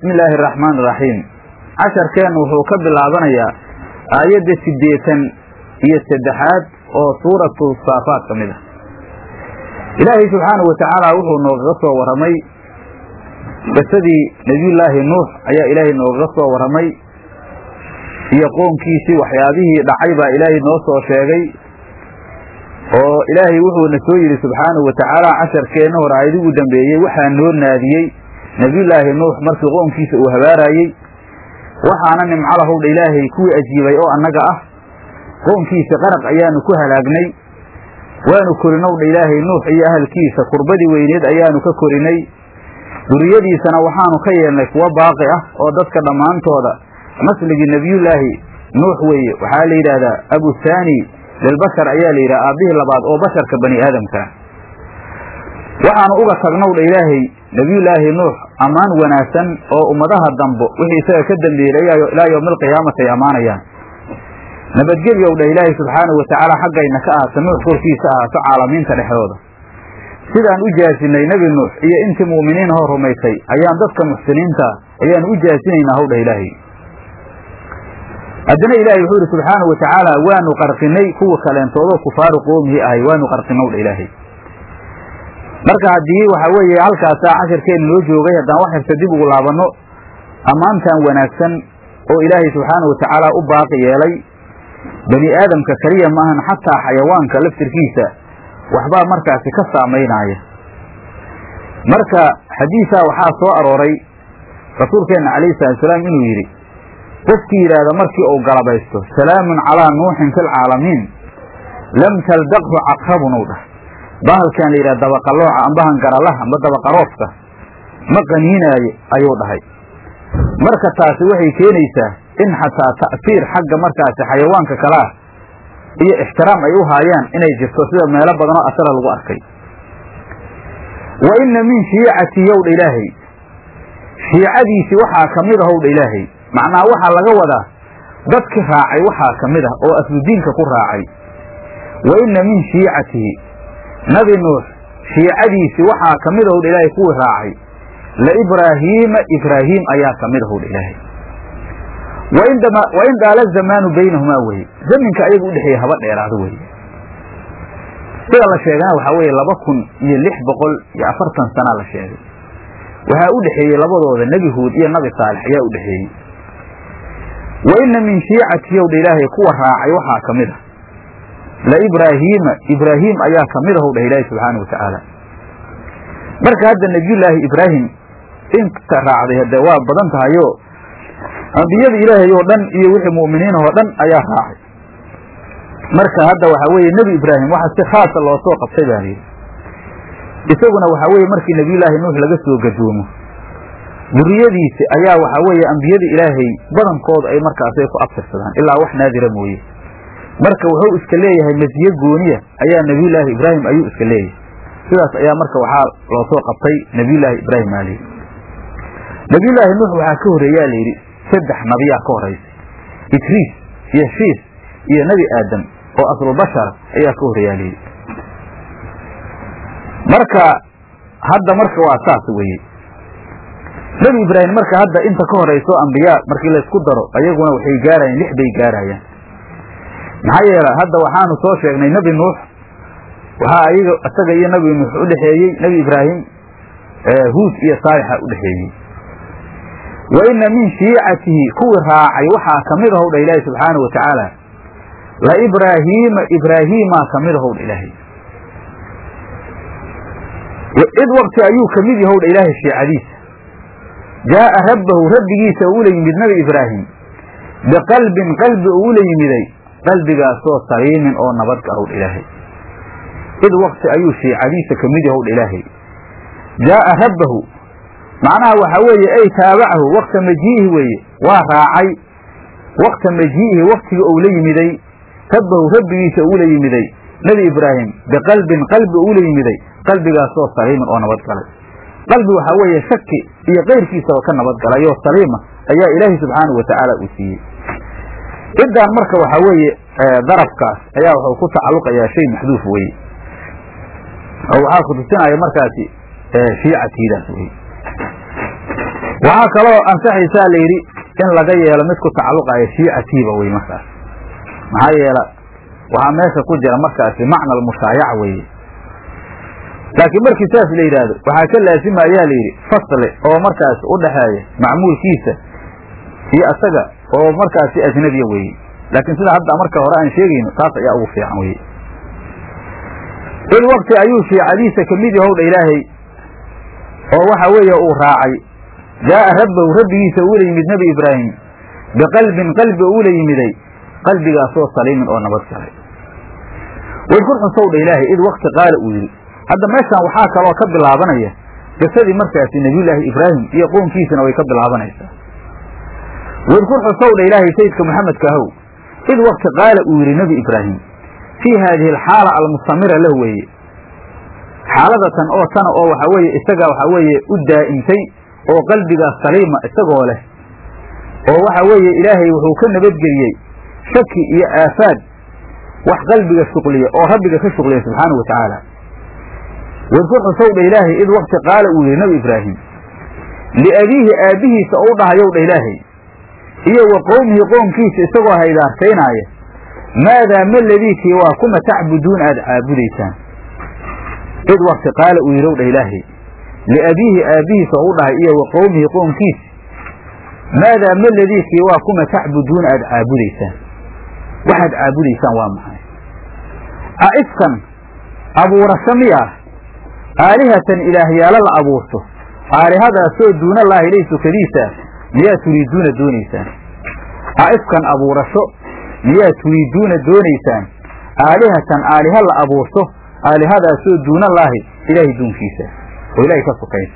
bismi illaahi araxmaan iraxiim casharkeennu wuxuu ka bilaabanayaa aayadda siddeetan iyo saddexaad oo suuratu saafaat ka mid ah ilaahay subxaanahu wa tacaala wuxuu noogaga soo warramay qisadii nebiyullaahi nuux ayaa ilaahay noogaga soo warramay iyo qoonkiisii waxyaabihii dhacay baa ilaahay noo soo sheegay oo ilaahay wuxuuna soo yidhi subxaanahu wa tacaala casharkeenna hore aayadii ugu dambeeyey waxaa noo naadiyey nebiyullaahi nuux markii qoonkiisa uu habaaraayey waxaana nimco lahowdha ilaahay kuwii ajiibay oo annaga ah qoonkiisa qaraq ayaanu ku halaagnay waanu korinowdha ilaahay nuux iyo ahalkiisa kurbadii weyneed ayaanu ka korinay duriyadiisana waxaanu ka yeelnay kuwo baaqi ah oo dadka dhammaantooda nasligii nebiyullaahi nuux weeye waxaa la yidhaahdaa abuthani lilbashar ayaa la yidhaha aabbihii labaad oo basharka bani aadamka waxaanu uga tagnowdha ilaahay nebiyullaahi nuux ammaan wanaagsan oo ummadaha dambo wixii isaga ka dambeeyey ilaa yowmi alqiyaamati ay ammaanayaan nabadgelyow dha ilaahay subxaanahu wa tacaala xaggayna ka ahaato nuux korkiisa ahaato caalamiinta dhexdooda sidaan u jaasinay nebi nuux iyo intii mu'miniin hoo rumaysay ayaan dadka muxsiniinta ayaan u jaasinaynaa howdha ilaahay haddana ilaahay wuxuu yidhi subxaanahu wa tacaala waanu qarqinay kuwa kaleentoodoo kufaaru qoomihii ahay waanu qarqinowdha ilaahay marka haddii waxaa weeye halkaasaa cashirkeenna noo joogay haddaan wax xirta dib ugu laabanno ammaantan wanaagsan oo ilaahay subxaanahu wa tacaala u baaqi yeelay bani aadamka keliya maahan xataa xayawaanka laftirkiisa waxbaa markaasi ka saamaynaya marka xadiisaa waxaa soo arooray rasuulkeenna calayhi salatusalaam inuu yidhi qofkii yidhaahda markii uu galabaysto salaamun calaa nuuxin fi lcaalamiin lam taldaqhu caqrabun uu dhah bahalkan la yidhaha dabaqalooca ambahan garalaha amba dabaqaroofka ma qaniinaayo ayuu dhahay marka taasi waxay keenaysaa in xataa ta'fiir xagga markaasi xayawaanka kale ah iyo ixtiraam ay u haayaan inay jirto sida meelo badan oo asala lagu arkay wa inna min shiicati yowdha ilaahay shiicadiisii waxaa ka mid ahowdha ilaahay macnaha waxaa laga wadaa dadki raacay waxaa ka mid ah oo asludiinka ku raacay wa inna min shiicatihi nabi nuux shiicadiisii waxaa ka mid ahowdha ilaahay kuwii raacay la ibraahiima ibraahiim ayaa ka mid ahowdha ilaahay wa in daala zamaanu baynahumaa weye zaminka ayaga udhexeeya haba dheeraado weye sida la sheegana waxaa weeye laba kun iyo lix boqol iyo afartan sanaa la sheegay waxaa u dhexeeyey labadooda nebi huud iyo nabi saalex ayaa u dhexeeyey wa inna min shiicati yowdha ilaahay kuwa raacay waxaa ka mid ah la ibraahiima ibraahiim ayaa ka mid ahowdhah ilaahay subxaanau wa tacaala marka hadda nebiyullaahi ibraahim inta raacday hadde waa badan tahayo ambiyada ilaahay oo dhan iyo wixii mu'miniin oo dhan ayaa raacay marka hadda waxaa weeye nebi ibraahim waxa si khaasa loo soo qabtay baa layidhi isaguna waxaa weeye markii nebiyullaahi nuux laga soo gadoomo duriyadiisi ayaa waxaa weeye ambiyada ilaahay badankooda ay markaasay ku abtirsadaan ilaa wax naadira mooye marka wuxuu iska leeyahay masiye gooniya ayaa nebiyullaahi ibraahim ayuu iska leeyahay sidaas ayaa marka waxaa loo soo qabtay nebiyullaahi ibraahim aa layidhi nebiyullaahi nuux waxaa ka horreeyaa layidhi saddex nabiyaa ka horaysay idriis iyo shiis iyo nebi aadam oo aslubashara ayaa ka horreeyaa layidhi marka hadda marka waa saas weye nebi ibraahim marka hadda inta ka horayso ambiyaa markii laysku daro ayaguna waxay gaarayaan lix bay gaarayaan maxaa yeele hadda waxaanu soo sheegnay nebi nuux waxaa ayaga isaga iyo nebi nuux udhexeeyey nebi ibraahim huud iyo saalixa udhexeeyey wa inna min shiicatihi kuwii raacay waxaa ka mid ahowdha ilaahay subxaanau wa tacaala la ibraahiima ibraahiimaa ka mid ahowdha ilaahay id wakti ayuu ka mid yahowdha ilaahay shiicadiisa jaa'a rabbahu rabbigiisa uu ula yimid nabi ibraahim biqalbin qalbi uu ula yimiday qalbigaasoo saliimin oo nabad gahowdha ilaahay id wakti ayuu shiicadiisa ka mid yahowdha ilaahay jaa'a rabbahu macnaha waxaa weeye ay taabacahu wakta majii'ihi weeye waa raacay wakta majii'ihi waktiga uu la yimiday rabbahu rabbigiisa uula yimiday nebi ibraahim biqalbin qalbi uula yimiday qalbigaasoo saliiman oo nabad galay qalbi waxaa weeye shaki iyo keyrkiisaba ka nabad galay oo saliima ayaa ilaahay subxaanahu wa tacaala uu siiyey ciddan marka waxaa weeye darafkaas ayaa wuxuu ku tacalluqayaa shay maxduuf weye oo waxaa ku tusinaya markaasi shiicatiidaas weye waxaa kaloo ansaxaysaa la yidhi in laga yeelo mid ku tacalluqaya shiicatiiba wey markaas maxaa yeela waxaa meesha ku jira markaasi macna almushaayaca weeye laakiin markii saas la yidhaahdo waxaa ka laasima ayaa la yidhi fasli oo markaas u dhaxeeya macmuulkiisa iyo asaga oo markaasi ajnabiya weeye laakiin sida hadda marka hore aan sheegayno taas ayaa ugu fiican weye id wakti ayuu shiicadiisa kamid yahowdha ilaahay oo waxa weeye uu raacay jaa'a rabbahu rabbigiisa uula yimid nebi ibraahim biqalbin qalbi uula yimiday qalbigaasoo saliimin oo nabad galay wadkur xusowdha ilaahay id wakti qaala uu yidhi hadda meeshaan waxaa kaloo ka bilaabanaya qisadii markaasi nebiyullaahi ibraahim iyo qownkiisana way ka bilaabanaysaa wadkur xusowdha ilaahay sayidka maxamedka ahow id wakti qaala uu yidhi nebi ibraahim fii haadihi alxaala almustamira lah weeye xaaladatan oo tana oo waxa weeye isagaa waxa weeye u daa'imtay oo qalbigaas saliima isagoo leh oo waxa weeye ilaahay wuxuu ka nabadgeliyey shaki iyo aafaad wax qalbiga shuqliya oo rabbiga ka shuqliya subxaanahu wa tacaala wadkur xusowdha ilaahay id wakti qaala uu yidhi nebi ibraahim liabiihi aabbihiisa ou dhahayowdha ilaahay iyo wa qowmihi qoomkiisa isagoo haydaartaynaaya maadaa ma ladiikii waa kuma tacbuduun aada caabudaysaan id wakti qaala uu yidhi owdha ilaahay liabiihi aabbihiisa ou dhahay iyo wa qowmihi qoomkiisa maadaa ma ladiikii waa kuma tacbuduun aada caabudaysaan waxaad caabudaysaan waa maxay aifkan abuurasho miyaa aalihatan ilaahyaalo la abuurto aalihadaasoo duunallaahi lay sukadiisa miyaa turiiduuna doonaysaan aifkan abuurasho miyaa turiiduuna doonaysaan aalihatan aaliha la abuurto aalihadaasoo duunallaahi ilaahay duunkiisa oo ilaahay ka sukaysa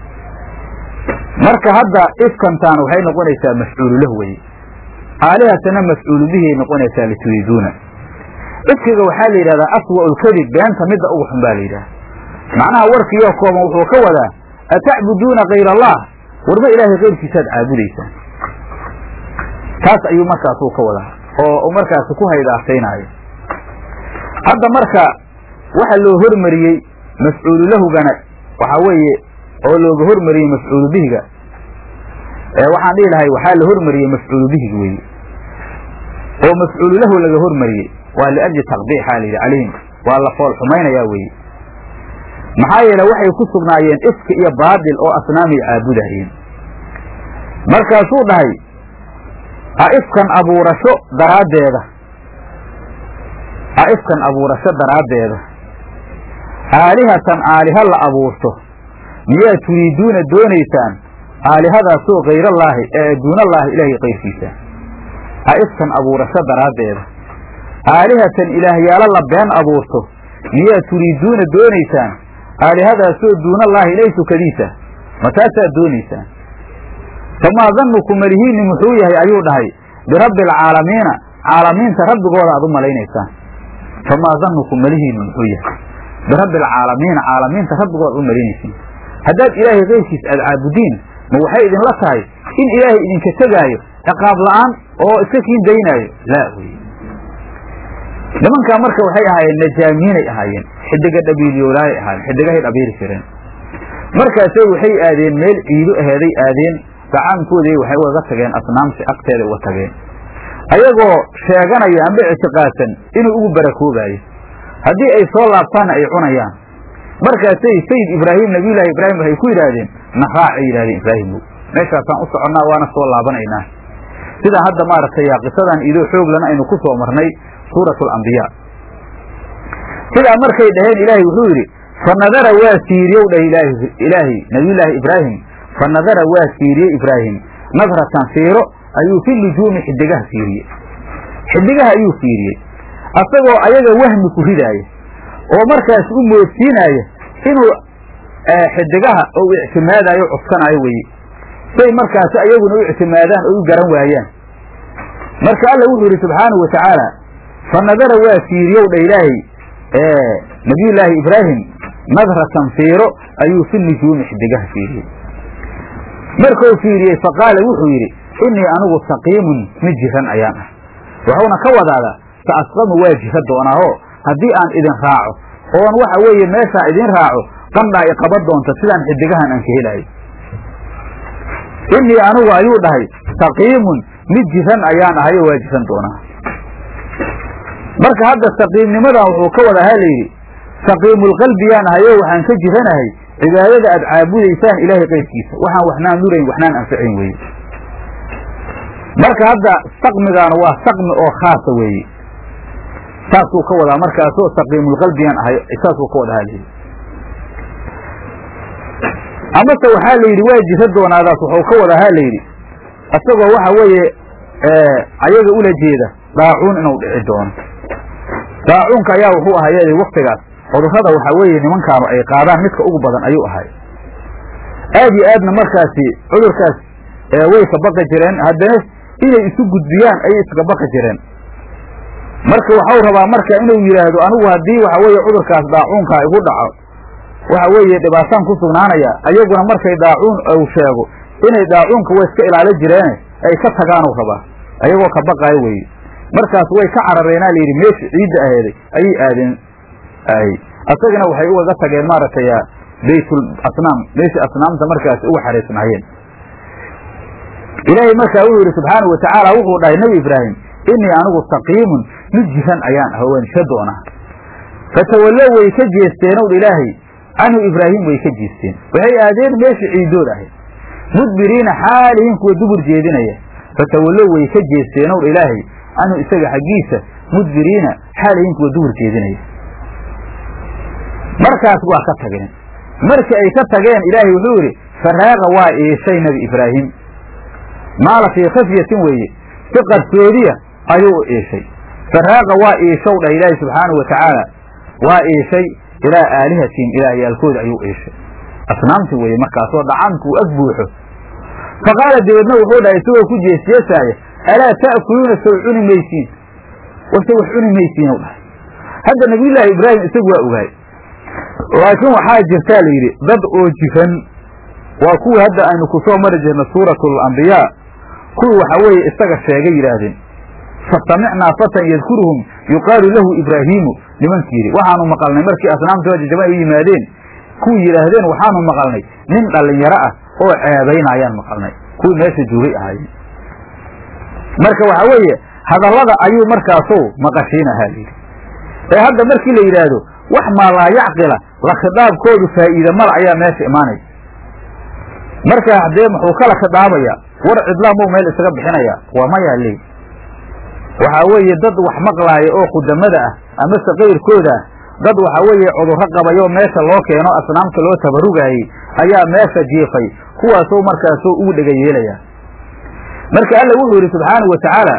marka hadda ifkantaan waxay noqonaysaa mafcuulu lah weye aalihatana mafcuulu bihiay noqonaysaa lituriiduuna ifkiga waxaa la yidhahdaa aswa lkadib beenta midda ugu xun baa la yidhaha macnaha warkiioo kooban wuxuu ka wadaa atacbuduuna kayr allah warma ilaahay keyrkiisaad caabudaysaan taas ayuu markaasuu ka wadaa oo markaasi ku haydaartaynaayo hadda marka waxa loo hormariyey mafcuulu lahugana waxaa weeye oo looga hormariyey mafcuulu bihiga waxaan dhihi lahay waxaa la hormariyey mafcuulu bihiga weeye oo mafcuulu lahu laga hormariyey waa liajli taqbiixaa la yidhi calayhim waa la fool xumaynayaa weeye maxaa yeele waxay ku sugnaayeen ifki iyo baadil oo asnaamay caabudahayeen markaasuu dhahay aifkan abuurasho daraaddeeda aifkan abuurasho daraaddeeda aalihatan aaliha la abuurto miyaa turiiduuna doonaysaan aalihadaasoo kayrallaahi ee duunallaahi ilaahay kayrkiisa aifkan abuurasho daraaddeeda aalihatan ilaahyaalo la been abuurto miyaa turiiduuna doonaysaan aalihadaasoo duunallaahi ilay sukadiisa ma taasaad doonaysaan famaa dannuku malihiinni muxuu yahay ayuu dhahay birabbi alcaalamiina caalamiinta rabbigooda aad u malaynaysaan famaa dannuku malihiinni muxuu yahay birabbi alcaalamiina caalamiinta rabbigooda aad u malaynaysiin haddaad ilaahay keyrkiis aad caabudiin ma waxay idinla tahay in ilaahay idinka tegaayo ciqaab la'aan oo iska kiin daynaayo laa weye nimankaa marka waxay ahaayeen najaamiinay ahaayeen xidiga dhabiilyoolaayay ahaayeen xidigahay dhabiiri jireen markaasay waxay aadeen meel ciido aheeday aadeen gacaankoodii waxay ugaga tageen asnaamsi agteeda uga tageen ayagoo sheeganaya amba ictiqaadsan inuu ugu barakoobayo haddii ay soo laabtaanna ay cunayaan markaasay sayid ibraahim nabiyullaahi ibraahim waxay ku yidhaahdeen na raacay yidhahdeen ibraahimow meeshaasaan u soconnaa waana soo laabanaynaa sida hadda maaragtay qisadan idoo xooglana aynu ku soo marnay suurat alambiyaa sidaa markay dhaheen ilaahay wuxuu yidhi fa nadara waa fiiriyow dhah ilaahay nabiyullaahi ibraahim fa nadara waa fiiriyey ibraahim nadratan fiiro ayuu fi nujuumi xidigaha fiiriyey xidigaha ayuu fiiriyey asagoo ayaga wahmi ku ridaaya oo markaas u moodsiinaaya inuu xidigaha ou ictimaadayo o cuskanaayo weye say markaasi ayaguna u ictimaadaan oo u garan waayaan marka alla wuxuu yidhi subxaanahu wa tacaala fa nadara waa fiiriyow dha ilaahay nabiyullaahi ibraahim nadratan fiiro ayuu fi nujuumi xidigaha fiiriyey markuu fiiriyey faqaala wuxuu yidhi innii anigu saqiimun mid jiran ayaan ah wuxuuna ka wadaadaa sa asqamu waa jira doonaaoo haddii aan idin raaco oon waxa weeye meeshaa idin raaco qandhaa i qaban doonta sidaan xidigahan aan ka helaayo innii anigu ayuu dhahay saqiimun mid jiran ayaan ahay oo waa jiran doonaa marka hadda saqiimnimadan wuxuu ka wada ahaa layidhi saqiimulqalbiyaan ahay oo waxaan ka jiranahay cibaadada aad caabudaysaan ilaahay qayrkiisa waxaan waxnaan nurayn waxnaan anfacayn weye marka hadda saqmigaana waa saqmi oo khaasa weeye saasuu ka wadaa markaasoo saqiimulqalbiyaan ahay saasuu ka wada ahaa layidhi amase waxaa la yidhi waa jira doonaadaas wuxuu ka wada ahaa layidhi isagoo waxa weeye ayaga ula jeeda daacuun inuu dhici doono daacuunka ayaa wuxuu ahaa yeeday waktigaas cudurrada waxaa weeye nimankaanu ay qaadaan midka ugu badan ayuu ahay aad iyo aadna markaasi cudurkaas way ka baqi jireen haddana inay isu gudbiyaan ayay iskaga baqi jireen marka waxau rabaa marka inuu yidhaahdo anigu haddii waxa weeye cudurkaas daacuunkaa igu dhaco waxa weeye dhibaataan ku sugnaanaya ayaguna markay daacuun uu sheego inay daacuunka way iska ilaali jireene ay ka tagaanuu rabaa ayagoo ka baqaayo weye markaas way ka carareenaa layidhi meesha ciidda aheeday ayay aadeen ay asagana waxay ugaga tageen maaragtay baytul asnaam meeshii asnaamta markaas uga xariisnaayeen ilaahay markaa wuxuu yidhi subxaanau watacaala wuxuu dhahay nebi ibraahim innii anigu saqiimun mid jiran ayaan ah waan isha doonaa fatawallow way ka jeesteen ow ilaahay canhu ibraahim way ka jeesteen waxay aadeen meeshii ciidood ahayd mudbiriina xaalihiin kuwa dubur jeedinaya fatawallow way ka jeesteen ow ilaahay canhu isaga xaggiisa mudbiriina xaalihiin kuwa dubur jeedinaya markaas waa ka tageen markii ay ka tageen ilaahay wuxuu yidhi faraaqa waa iishay nebi ibraahim maala fii khafyatin weeye si qarsoodiya ayuu u iishay faraaqa waa iishow dhah ilaahi subxaanau watacaala waa iishay ilaa aalihatihim ilaahyaalkooda ayuu iishay asnaamti weeye markaasoo dhacaamku ag buuxo fa qaala dabeedna wuxuu dhahay isagoo ku jeesjeesaaya alaa ta'kuluuna sow cuni maysiin wase wax cuni maysiin u dhahay hadda nabiyullaahi ibraahim isagu waa ogaay laakiin waxaa jirtaa la yidhi dad oo jiran waa kuwii hadda aynu ku soo mari jirna suuratul ambiyaa kuwii waxa weeye isaga sheegay yidhaahdeen fasamicnaa fatan yadkuruhum yuqaalu lahu ibraahiimu nimankii yidhi waxaanu maqalnay markii asnaamtooda jajaban ay u yimaadeen kuwii yidhaahdeen waxaanu maqalnay nin dhallinyaro ah oo ceebayna ayaan maqalnay kuwii meesha joogay ahaayeen marka waxa weeye hadallada ayuu markaasow maqashiinahaa layidhi ee hadda markii la yidhaahdo wax maa laa yacqila la khitaabkoodu faa'iida mala ayaa meesha imaanaysa marka haddee muxuu kala khidaabayaa war cidlaamuu meel isaga bixinaya waa mayaa leey waxaa weeye dad wax maqlaaya oo khudamada ah amase kayrkooda ah dad waxaa weeye cudurro qabayoo meesha loo keeno asnaamta loo tabarugaayey ayaa meesha jiifay kuwaasoo markaasoo ugu dhega yeelaya marka alla wuxuu yidhi subxaanau wa tacaala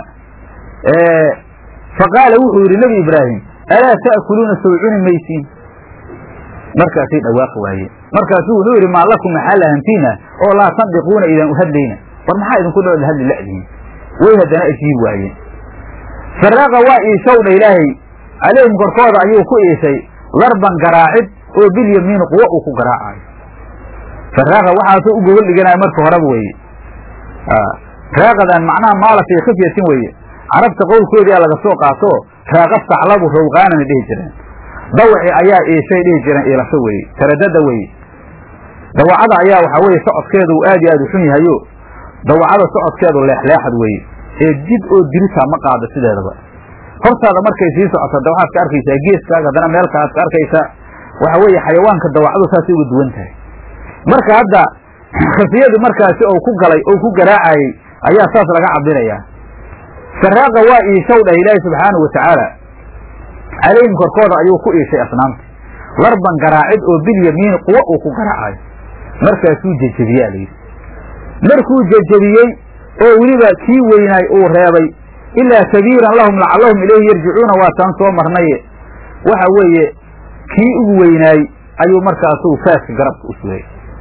fa qaala wuxuu yidhi nebi ibraahim alaa ta'kuluuna sow cuni maysiin markaasay dhawaaqi waayeen markaasuu wuxuu yidhi maa lakum maxaa lahantiina oo laa tandiquuna idaan u hadlayna war maxaa idinku dhool hadli la'dihin way haddana ajiib waayeen faraaqa waa iishowdha ilaahay calayhim korkooda ayuu ku iishay larban garaacid oo bilyamiini quwo uu ku garaacayo faraaqa waxaasoo u gogol dhiganaya marka horeba weeye raaqadan macnaha maala fii khifyatin weeye carabta qowlkoodiia laga soo qaato raaqa saclabu rawqaanana dhihi jireen dawaci ayaa iishay dhihi jireen iilasho weeye taradada weeye dawacada ayaa waxaa weeye socodkeedu aad iyo aad u xun yahayo dawacada socodkeedu leexleexad weeye ee jid oo diritaa ma qaado sideedaba hortaada markay sii socoto da waxaad ka arkaysaa geeskaaga haddana meelkaaad ka arkaysaa waxa weeye xayawaanka dawacadu saasay uga duwan tahay marka hadda khafiyadu markaasi ou ku galay ou ku garaacayey ayaa saas laga cabirayaa saraaqa waa iishow dhah ilaahi subxaanahu wa tacaala calayhim korkooda ayuu ku iishay asnaamta larban garaacid oo bilyamiini quwo uu ku garaacayo markaasuu jejebiyaa layidhi markuu jejebiyey oo weliba kii weynaay uu reebay ilaa kabiiran lahum lacallahum ilayhi yarjicuuna waa taan soo marnaye waxa weeye kii ugu weynaay ayuu markaasuu faaska garabka u sugay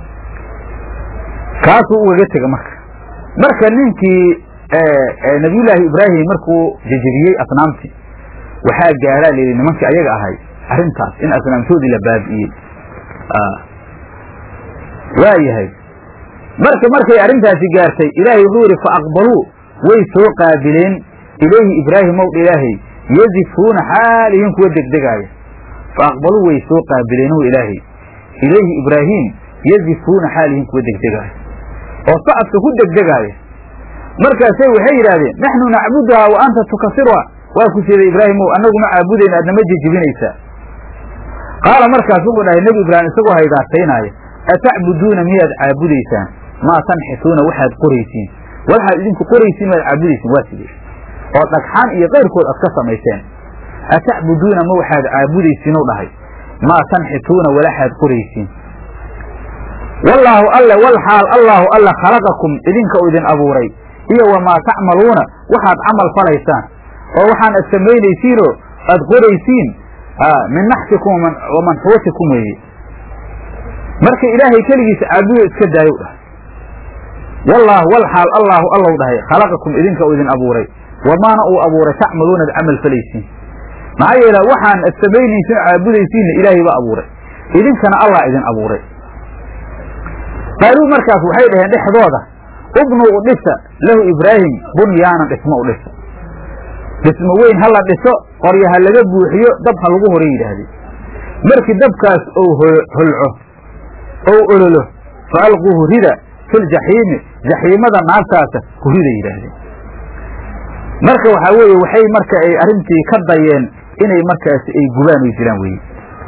kaasuu ugaga tega marka marka ninkii nabiyullaahi ibraahim markuu jejebiyey asnaamtii waxaa gaaraa layidhi nimankii ayaga ahay arrintaas in asnaamtoodii la baabi'iyey waa yahay marka markay arrintaasi gaartay ilaahay wuxuu yidhi fa aqbaluu way soo qaabileen ilayhi ibraahim ow ilaahay yadifuuna xaalihin kuwa degdegaaya fa aqbaluu way soo qaabileen ow ilaahay ilayhi ibraahim yadifuuna xaalihin kuwa degdegaaya oo socodka ku degdegaaya markaasay waxay yidhaahdeen naxnu nacbuduhaa wa anta tukasiruha waa ku siday ibraahimow annagu ma caabudayna aadnama jejibinaysaa qaala markaas wuxuu dhahay nebi ibraahim isagoo haydaartaynaaya atacbuduuna miyaad caabudaysaan maa tanxituuna waxaad qoraysiin waxaad idinku qoraysiin miyaad caabudaysiin waa sidee oo dhagxaan iyo kayrkood aad ka samayseen atacbuduuna ma waxaad caabudaysiin u dhahay maa tanxituuna walaxaad qoraysiin wallaahu alle wal xaal allaahu alle khalaqakum idinka u idin abuuray iyo wamaa tacmaluuna waxaad camal falaysaan oo waxaan ad samaynaysiinoo aad qoraysiin min naxtikum wa manxuutikum weeye marka ilaahay keligiisa caabudo iska daayow dhahay wallaahu wal xaal allaahu allow dhahay khalaqakum idinka u idin abuuray wamaana uu abuuray tacmaluuna ad camal falaysiin maxaa yeele waxaan ad samaynaysiin caabudaysiinna ilaahay baa abuuray idinkana allah idin abuuray qaaluu markaas waxay dhaheen dhexdooda ubnuu u dhisa lahu ibraahim bunyaanan dhismo u dhisa dhismo weyn ha la dhiso qoryo ha laga buuxiyo dab ha lagu hore yidhaahdeen markii dabkaas ou holco ou ololo fa alquuhu rida filjaxiimi jaxiimada naartaasa ku rida yidhaahdeen marka waxaa weeye waxay marka ay arrintii ka dayeen inay markaas ay gubaan way jiraan weye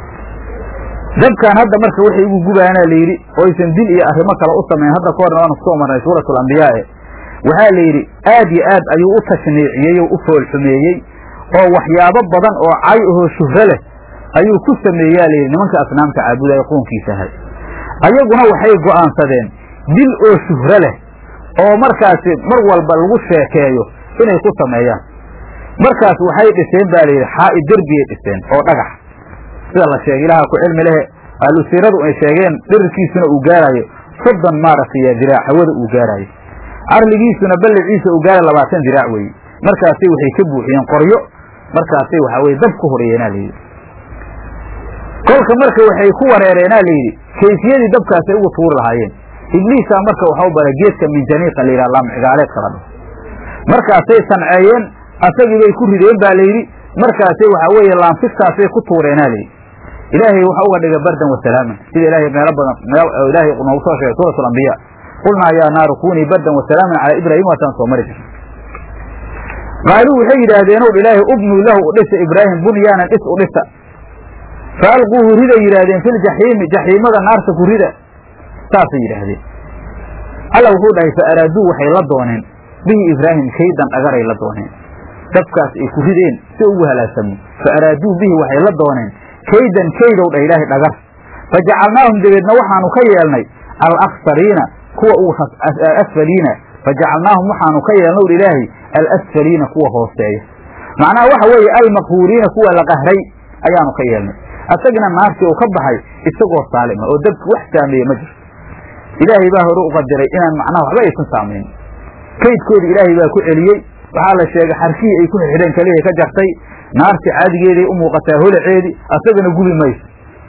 dabkan hadda marka waxay ugu gubaana la yidhi oysan dil iyo arrimo kale u samayn hadda ka horna waanu kusoo marnay suuratu alambiyaa'e waxaa la yidhi aad yo aad ayuu u tashniiciyey oo u foolxumeeyey oo waxyaabo badan oo cay ahoo shuhro leh ayuu ku sameeyaa layidhi nimanka asnaamta caabudaya qoonkiisa ahay ayaguna waxay go'aansadeen dil oo shuhro leh oo markaasi mar walba lagu sheekeeyo inay ku sameeyaan markaas waxay dhiseen baa layidhi xaa'id derbiyay dhiseen oo dhagax sida la sheegay ilaha ku cilmi lehe ahlusiiradu ay sheegeen dhirirkiisuna uu gaaraayo soddon maaragtay diraac hawada uu gaaraayo carligiisuna balliciisa uu gaara labaatan diraac weeye markaasay waxay ka buuxiyeen qoryo markaasay waxaa weye dab ku horeeyeenaa layidhi kolka marka waxay ku wareereenaa layidhi kayfiyadii dabkaasay ugu tuuri lahaayeen ibliisaa marka waxau baray geedka minjaniiqa la yidhaha laamcigaaleedka la dhaho markaasay sanceeyeen asagii bay ku rideen baa layidhi markaasay waxaa weeye laamfigtaasay ku tuureenaa layidhi ilaahay waxa uga dhiga bardan wasalaaman sida ilaahay meelo badan meel ilaahay noogu soo sheegay suuratu alambiya qulnaa yaa naaru kunii bardan wasalaaman calaa ibraahim waataan soo mari jirna qaaluu waxay yidhaahdeen ow ilaahay ubnuu lahu u dhisa ibraahim bunyaanan dhis u dhisa fa alquuhu rida yidhaahdeen filjaxiimi jaxiimada naarta ku rida saasay yidhaahdeen alla wuxuu dhahay fa araaduu waxay la dooneen bihi ibraahim kaydan dhagaray la dooneen dabkaas ay ku rideen si ugu halaagsamo fa araaduu bihi waxay la dooneen kaydan kaydow dhah ilaahay dhagar fa jacalnaahum dabeedna waxaanu ka yeelnay alaksariina kuwa uu asfaliina fa jacalnaahum waxaanu ka yeelnow ilaahay alasfaliina kuwa hooseeya macnaha waxa weeye almaqhuuriina kuwa la qahray ayaanu ka yeelnay asagina naartii uu ka baxay isagoo saalima oo dabki wax saameeye ma jirto ilaahay baa hore u qadiray inaan macnaha waxba aysan saamayn kaydkooda ilaahay baa ku celiyey waxaa la sheegay xarkihii ay ku xidheen kalihay ka jartay naarti caadigeeday u muuqataa holaceedii asagana gubi mayso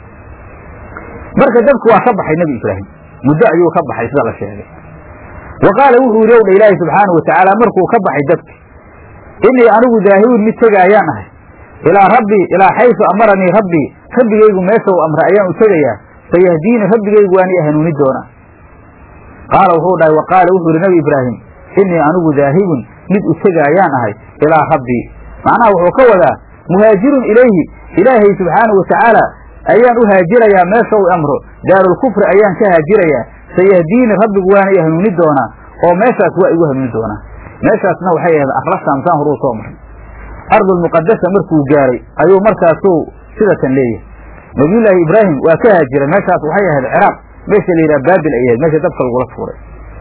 marka dabki waa ka baxay nebi ibraahim muddo ayuu ka baxay sida la sheegay wa qaala wuxuu yidhi owdha ilaahi subxaanahu watacaala markuu ka baxay dabki innii anigu daahibun mid tegaayaan ahay ilaa rabbii ilaa xaysu amaranii rabbii rabbigaygu meesha uu amray ayaan u tegayaa sayahdiini rabbigaygu waani hanuuni doonaa qaala wuxuu dhahay wa qaala wuxuu yidhi nebi ibraahim innii anigu daahibun mid u tegaayaan ahay ilaa rabbii macnaha wuxuu ka wadaa muhaajirun ilayhi ilaahay subxaanahu watacaala ayaan u haajirayaa meesha uu amro daarulkufri ayaan ka haajirayaa sayahdiini rabbigu waana i hanuuni doonaa oo meeshaas waa igu hanuuni doonaa meeshaasna waxay ahayd arlashaamsaan horuu soo maray ardulmuqadasa markuu gaaray ayuu markaasuu sidatan leeyahay nabiyullaahi ibraahim waa ka haajiray meeshaas waxay ahayd ciraaq meesha la yidhaha baabil ay ahayd meesha dabka lagula tuuray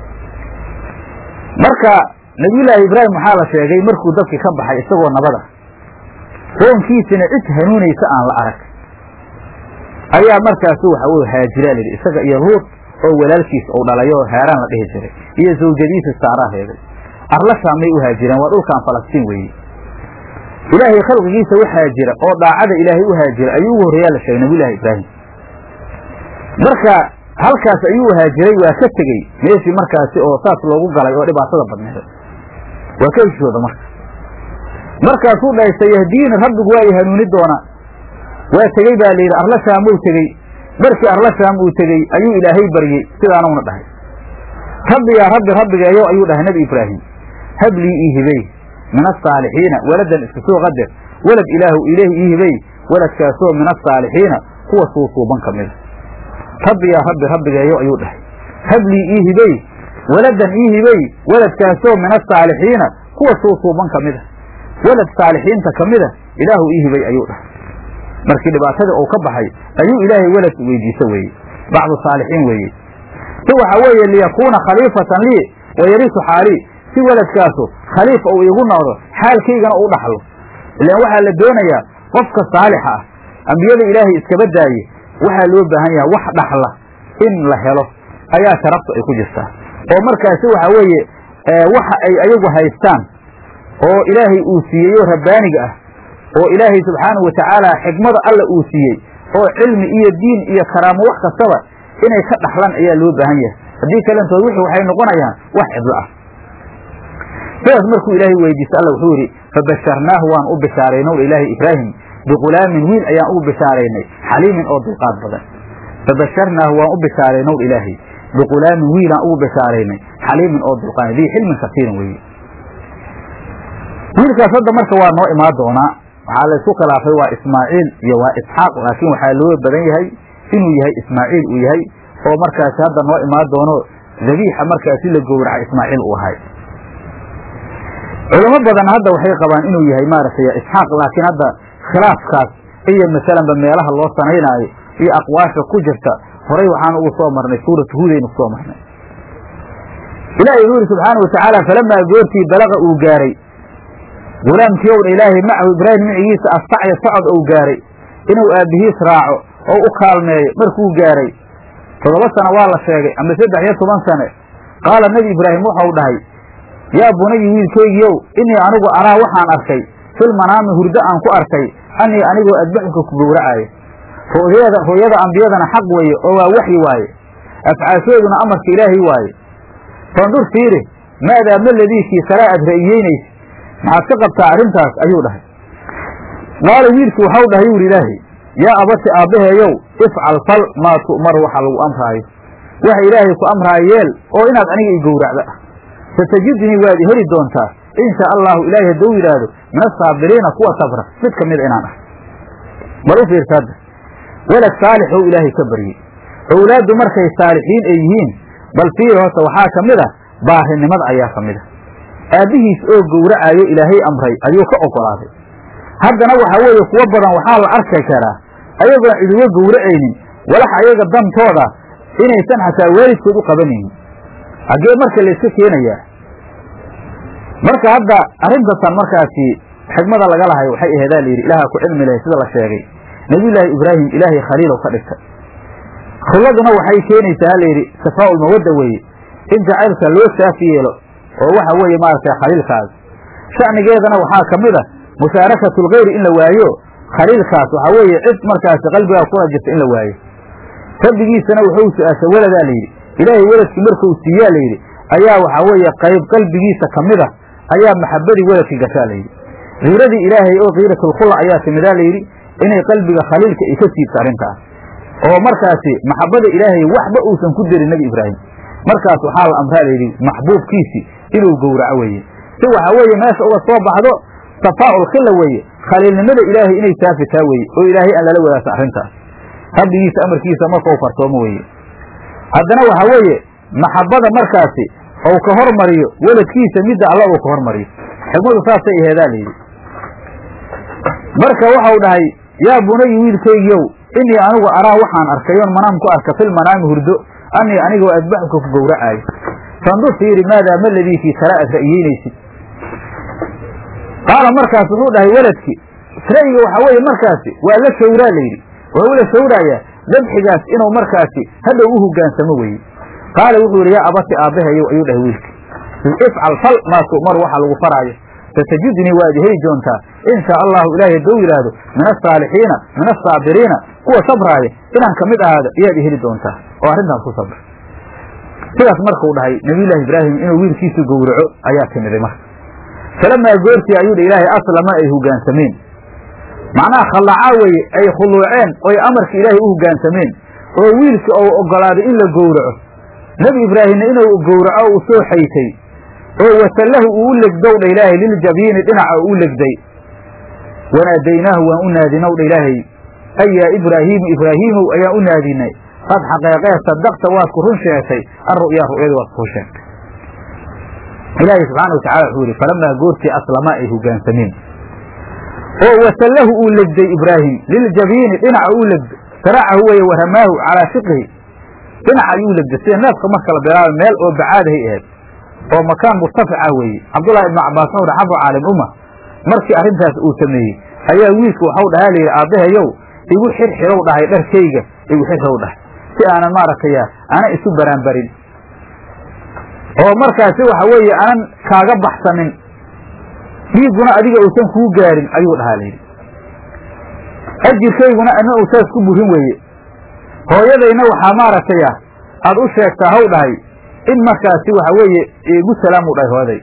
marka nabiyullaahi ibraahim waxaa la sheegay markuu dabkii ka baxay isagoo nabada qoonkiisina cid hanuunaysa aan la arag ayaa markaasu waxa uu haajiraa layidhi isaga iyo luud oo walaalkiis uu dhalay oo heeraan la dhihi jiray iyo zawjadiisa saaraa reebay arlashaamay u haajireen waa dhulkan falastiin weeye ilaahay khalqigiisa u haajira oo daacada ilaahay u haajira ayuu ugu horreeyaa la sheegay nabiyullaahi ibraahim marka halkaas ayuu haajiray waa ka tegey meeshii markaasi oo saas loogu galay oo dhibaatada badneed waa ka heshooda marka markaasuu dhahay sayahdiini rabbigu waa i hanuuni doonaa waa tegey baa layidhi arlashaamuu tegey markii arlashaam uu tegey ayuu ilaahay baryey sidaanuna dhahay rabbi yaa rabbi rabbigeeyo ayuu dhahay nebi ibraahim hablii ii hibey min asaalixiina waladan iska soo qadar walad ilaahu ilaahi ii hibey waladkaasoo min asaalixiina kuwa suusuuban ka mida rabbi yaa rabbi rabbigeeyo ayuu dhahay hablii ii hibey waladan ii hibey waladkaasoo min asaalixiina kuwa suusuuban ka mida walad saalixiinta ka mida ilaahu ii hibey ayuu dhahay markii dhibaatadii uu ka baxay ayuu ilaahay walad weydiiso weeye bacdu saalixiin weeye si waxa weeye liyakuuna khaliifatan lii wayarisu xaalii si waladkaasu khaliif uu iigu noqdo xaalkaygana uu dhaxlo ilaan waxaa la doonayaa qofka saalixa ah ambiyada ilaahay iskaba daaye waxaa loo baahan yahay wax dhaxla in la helo ayaa sharaftu ay ku jirtaa oo markaasi waxa weeye waxa ay ayagu haystaan oo ilaahay uu siiyeyo rabbaaniga ah oo ilaahay subxaanahu watacaala xikmada alla uu siiyey oo cilmi iyo diin iyo karaamo wax kastaba inay ka dhaxlaan ayaa loo baahan yahay haddii kalentood wixii waxay noqonayaan wax cidlo ah sidaas markuu ilaahay weydiista alla wuxuu yidhi fabasharnaahu waan u bishaaraynow ilaahay ibraahim biqulaamin wiil ayaan ugu bishaaraynay xaliimin oo dulqaad badan fabasharnaahu waan u bishaaraynow ilaahay biqulaamin wiilaan ugu bishaaraynay xaliimin oo dulqaad dii xilmin kasiiran weeye wiilkaas hadda marka waa noo imaan doonaa waxaa laysku khilaafay waa ismaaciil iyo waa isxaaq laakiin waxaa loo badan yahay inuu yahay ismaaciil uu yahay oo markaasi hadda noo imaan doono dabiixa markaasi la gowraca ismaaciil uu ahay culamo badan hadda waxay qabaan inuu yahay maaragtay isxaaq laakiin hadda khilaafkaas iyo masalanba meelaha loo sanaynaayo iyo aqwaasha ku jirta horay waxaan ugu soo marnay suuratu huudaynu kusoo marnay ilaahay wuxuu yidhi subxaana watacaala falamaa goortii balaqa uu gaaray gulaamkii ow dha ilaahay macahu ibraahim micigiisa astacya socod ou gaaray inuu aabbihiis raaco oo u kaalmeeyo markuu gaaray toddoba sano waa la sheegay ama saddex iyo toban sane qaala nebi ibraahim waxau dhahay yaa bunayi wiilkaygiiow innii anigu araa waxaan arkay fil manaami hurdo aan ku arkay annii anigoo adbaxuka ku gowracaayo ru'yada ru'yada ambiyadana xaq weeye oo waa waxyi waaye afcaashooduna amarka ilaahay waaye fandur fiiri maadaa ma ladiikii salaa aad ra'iyeynaysa maxaad ka qabtaa arrintaas ayuu dhahay qaala wiilkii waxau dhahay yuuhi ilaahay yaa abati aabbaheeyow ifcal fal maa tu'mar waxa lagu amraayo waxa ilaahay ku amraayo yeel oo inaad aniga i gowracda ah satajidnii waad i heli doontaa in shaa allahu ilaahay hadduu yidhaahdo min asaabiriina kuwa sabra mid ka mida inaan ah bal u fiirsa hadda walad saalix ou ilaahay ka baryey owlaaddu markay saalixiin ay yihiin bal fiiri horta waxaa ka mid a baarinimada ayaa ka mid a aabbihiis oo gowracayo ilaahay amray ayuu ka oggolaaday haddana waxaa weeye kuwo badan waxaa la arki karaa ayagoon ciduga gowracaynin walax ayaga dantooda inaysan xataa waalidkood u qabanaynin haggee marka layska keenayaa marka hadda arrintasan markaasi xigmada laga lahay waxay aheedaa layidhi ilaaha ku cilmi lahay sida la sheegay nebiyullaahi ibraahim ilaahay khaliilow ka dhigtay khulladuna waxay keenaysaa layidhi safaa'ul mawadda weeye in jacaylka loo saafi yeelo oo waxa weeye maaragtay khaliilkaas sha'nigeedana waxaa ka mid a musaarakatulkhayri in la waayo khaliilkaas waxaa weeye cid markaasi qalbigaa kula jirta in la waayo rabbigiisana wuxuu su-aashay weladaa layidhi ilaahay weladkii markuu siiyaa layidhi ayaa waxaa weeye qayb qalbigiisa ka mid a ayaa maxabadii weladkii gashaa layidhi kiiradii ilaahay oo kiiratulkhulla ayaa timidaa layidhi inay qalbiga khaliilka ay ka siibta arrintaas oo markaasi maxabada ilaahay waxba uusan ku derin nebi ibraahim markaas waxaa la amraa layidhi maxbuubkiisii inuu gowraco weeye si waxaa weeye meesha uga soo baxdo safaa'ul khilla weeye khaliilnimada ilaahay inay saafitaa weeye oo ilaahay aan lala wadaagsa arrintaas rabbigiisa amarkiisa markau farsoomo weeye haddana waxaa weeye maxabada markaasi ou ka hormariyo weladkiisa midda alla uu ka hormariyo xigmadu saasay aheedaa layidhi marka waxau dhahay yaa bunayi wiilkaygiiow innii anigu araa waxaan arkay oon manaam ku arka fil manaami hurdo annii anigoo adbaxuka ku gowracaayo fandur fiiri maadaa ma ladiikii tala aad ra'yeynaysid qaala markaas wuxuu dhahay weladkii ra'yiga waxaa weeye markaasi waa la shawraa layidhi wuxuu la shawraayaa dabxigaas inuu markaasi hadhow u hogaansamo weeye qaala wuxuu yidhi yaa abati aabbaheeyow ayuu dhahay wiilkii ifcal fal maa tu'mar waxa lagu faraayo satajidnii waad heli doontaa in shaa allahu ilaahay hadduu yidhaahdo min asaalixiina min asaabiriina kuwa sabraaya inaan ka mid ahaado ayaad i heli doontaa oo arrintaas ku sabra sidaas markuu dhahay nabiyullaahi ibraahim inuu wiilkiisu gowraco ayaa timiday marka falamaa goortii ayuu dha ilaahay aslama ay hogaansameen macnaha khallacaa weeye ay khuluuceen oy amarka ilaahay u hogaansameen oo wiilka ou oggolaaday in la gowraco nebi ibraahimna inuu gowraco u soo xaytay oo wasallahu uu u legdow dha ilaahay liljabiini dhinaca uu u legday wanaadaynaahu waan u naadinow dha ilaahay ay yaa ibraahiimu ibraahiimow ayaan u naadinay qad xaqeeqee sadaqta waad ku run sheegtay alru'yaa ru'yada waad ku run sheegtay ilaahay subxaana wa tacala wuxuu yihi falamaa goortii aslamaa ay hogaansameen oo wasallahu uu legday ibraahim liljabiini dhinaca uu legday saracahu weeye waramaahu calaa shiqihi dhinaca ayuu legday sida neefka marka la bilaabay meel oo bacaadahay ahayd oo makaan murtafica weeye cabdullahi ibnu cabbaas wuxuu dhaha xabu caalim umma markii arrintaas uu sameeyey ayaa wiilka waxau dhahaa layidhi aabbahayow igu xirxirow dhahay dharkayga igu xirxirow dhahay si aanan maaragtaya aanan isu baraanbarin oo markaasi waxa weeye aanan kaaga baxsanin dhiigguna adiga uusan kuu gaarin ayuu dhahaa layidhi ajirkayguna ana uusaas ku burin weeye hooyadayna waxaa maaragtaya aad u sheegtaa haw dhahay in markaasi waxa weeye igu salaamu dhahay hooyaday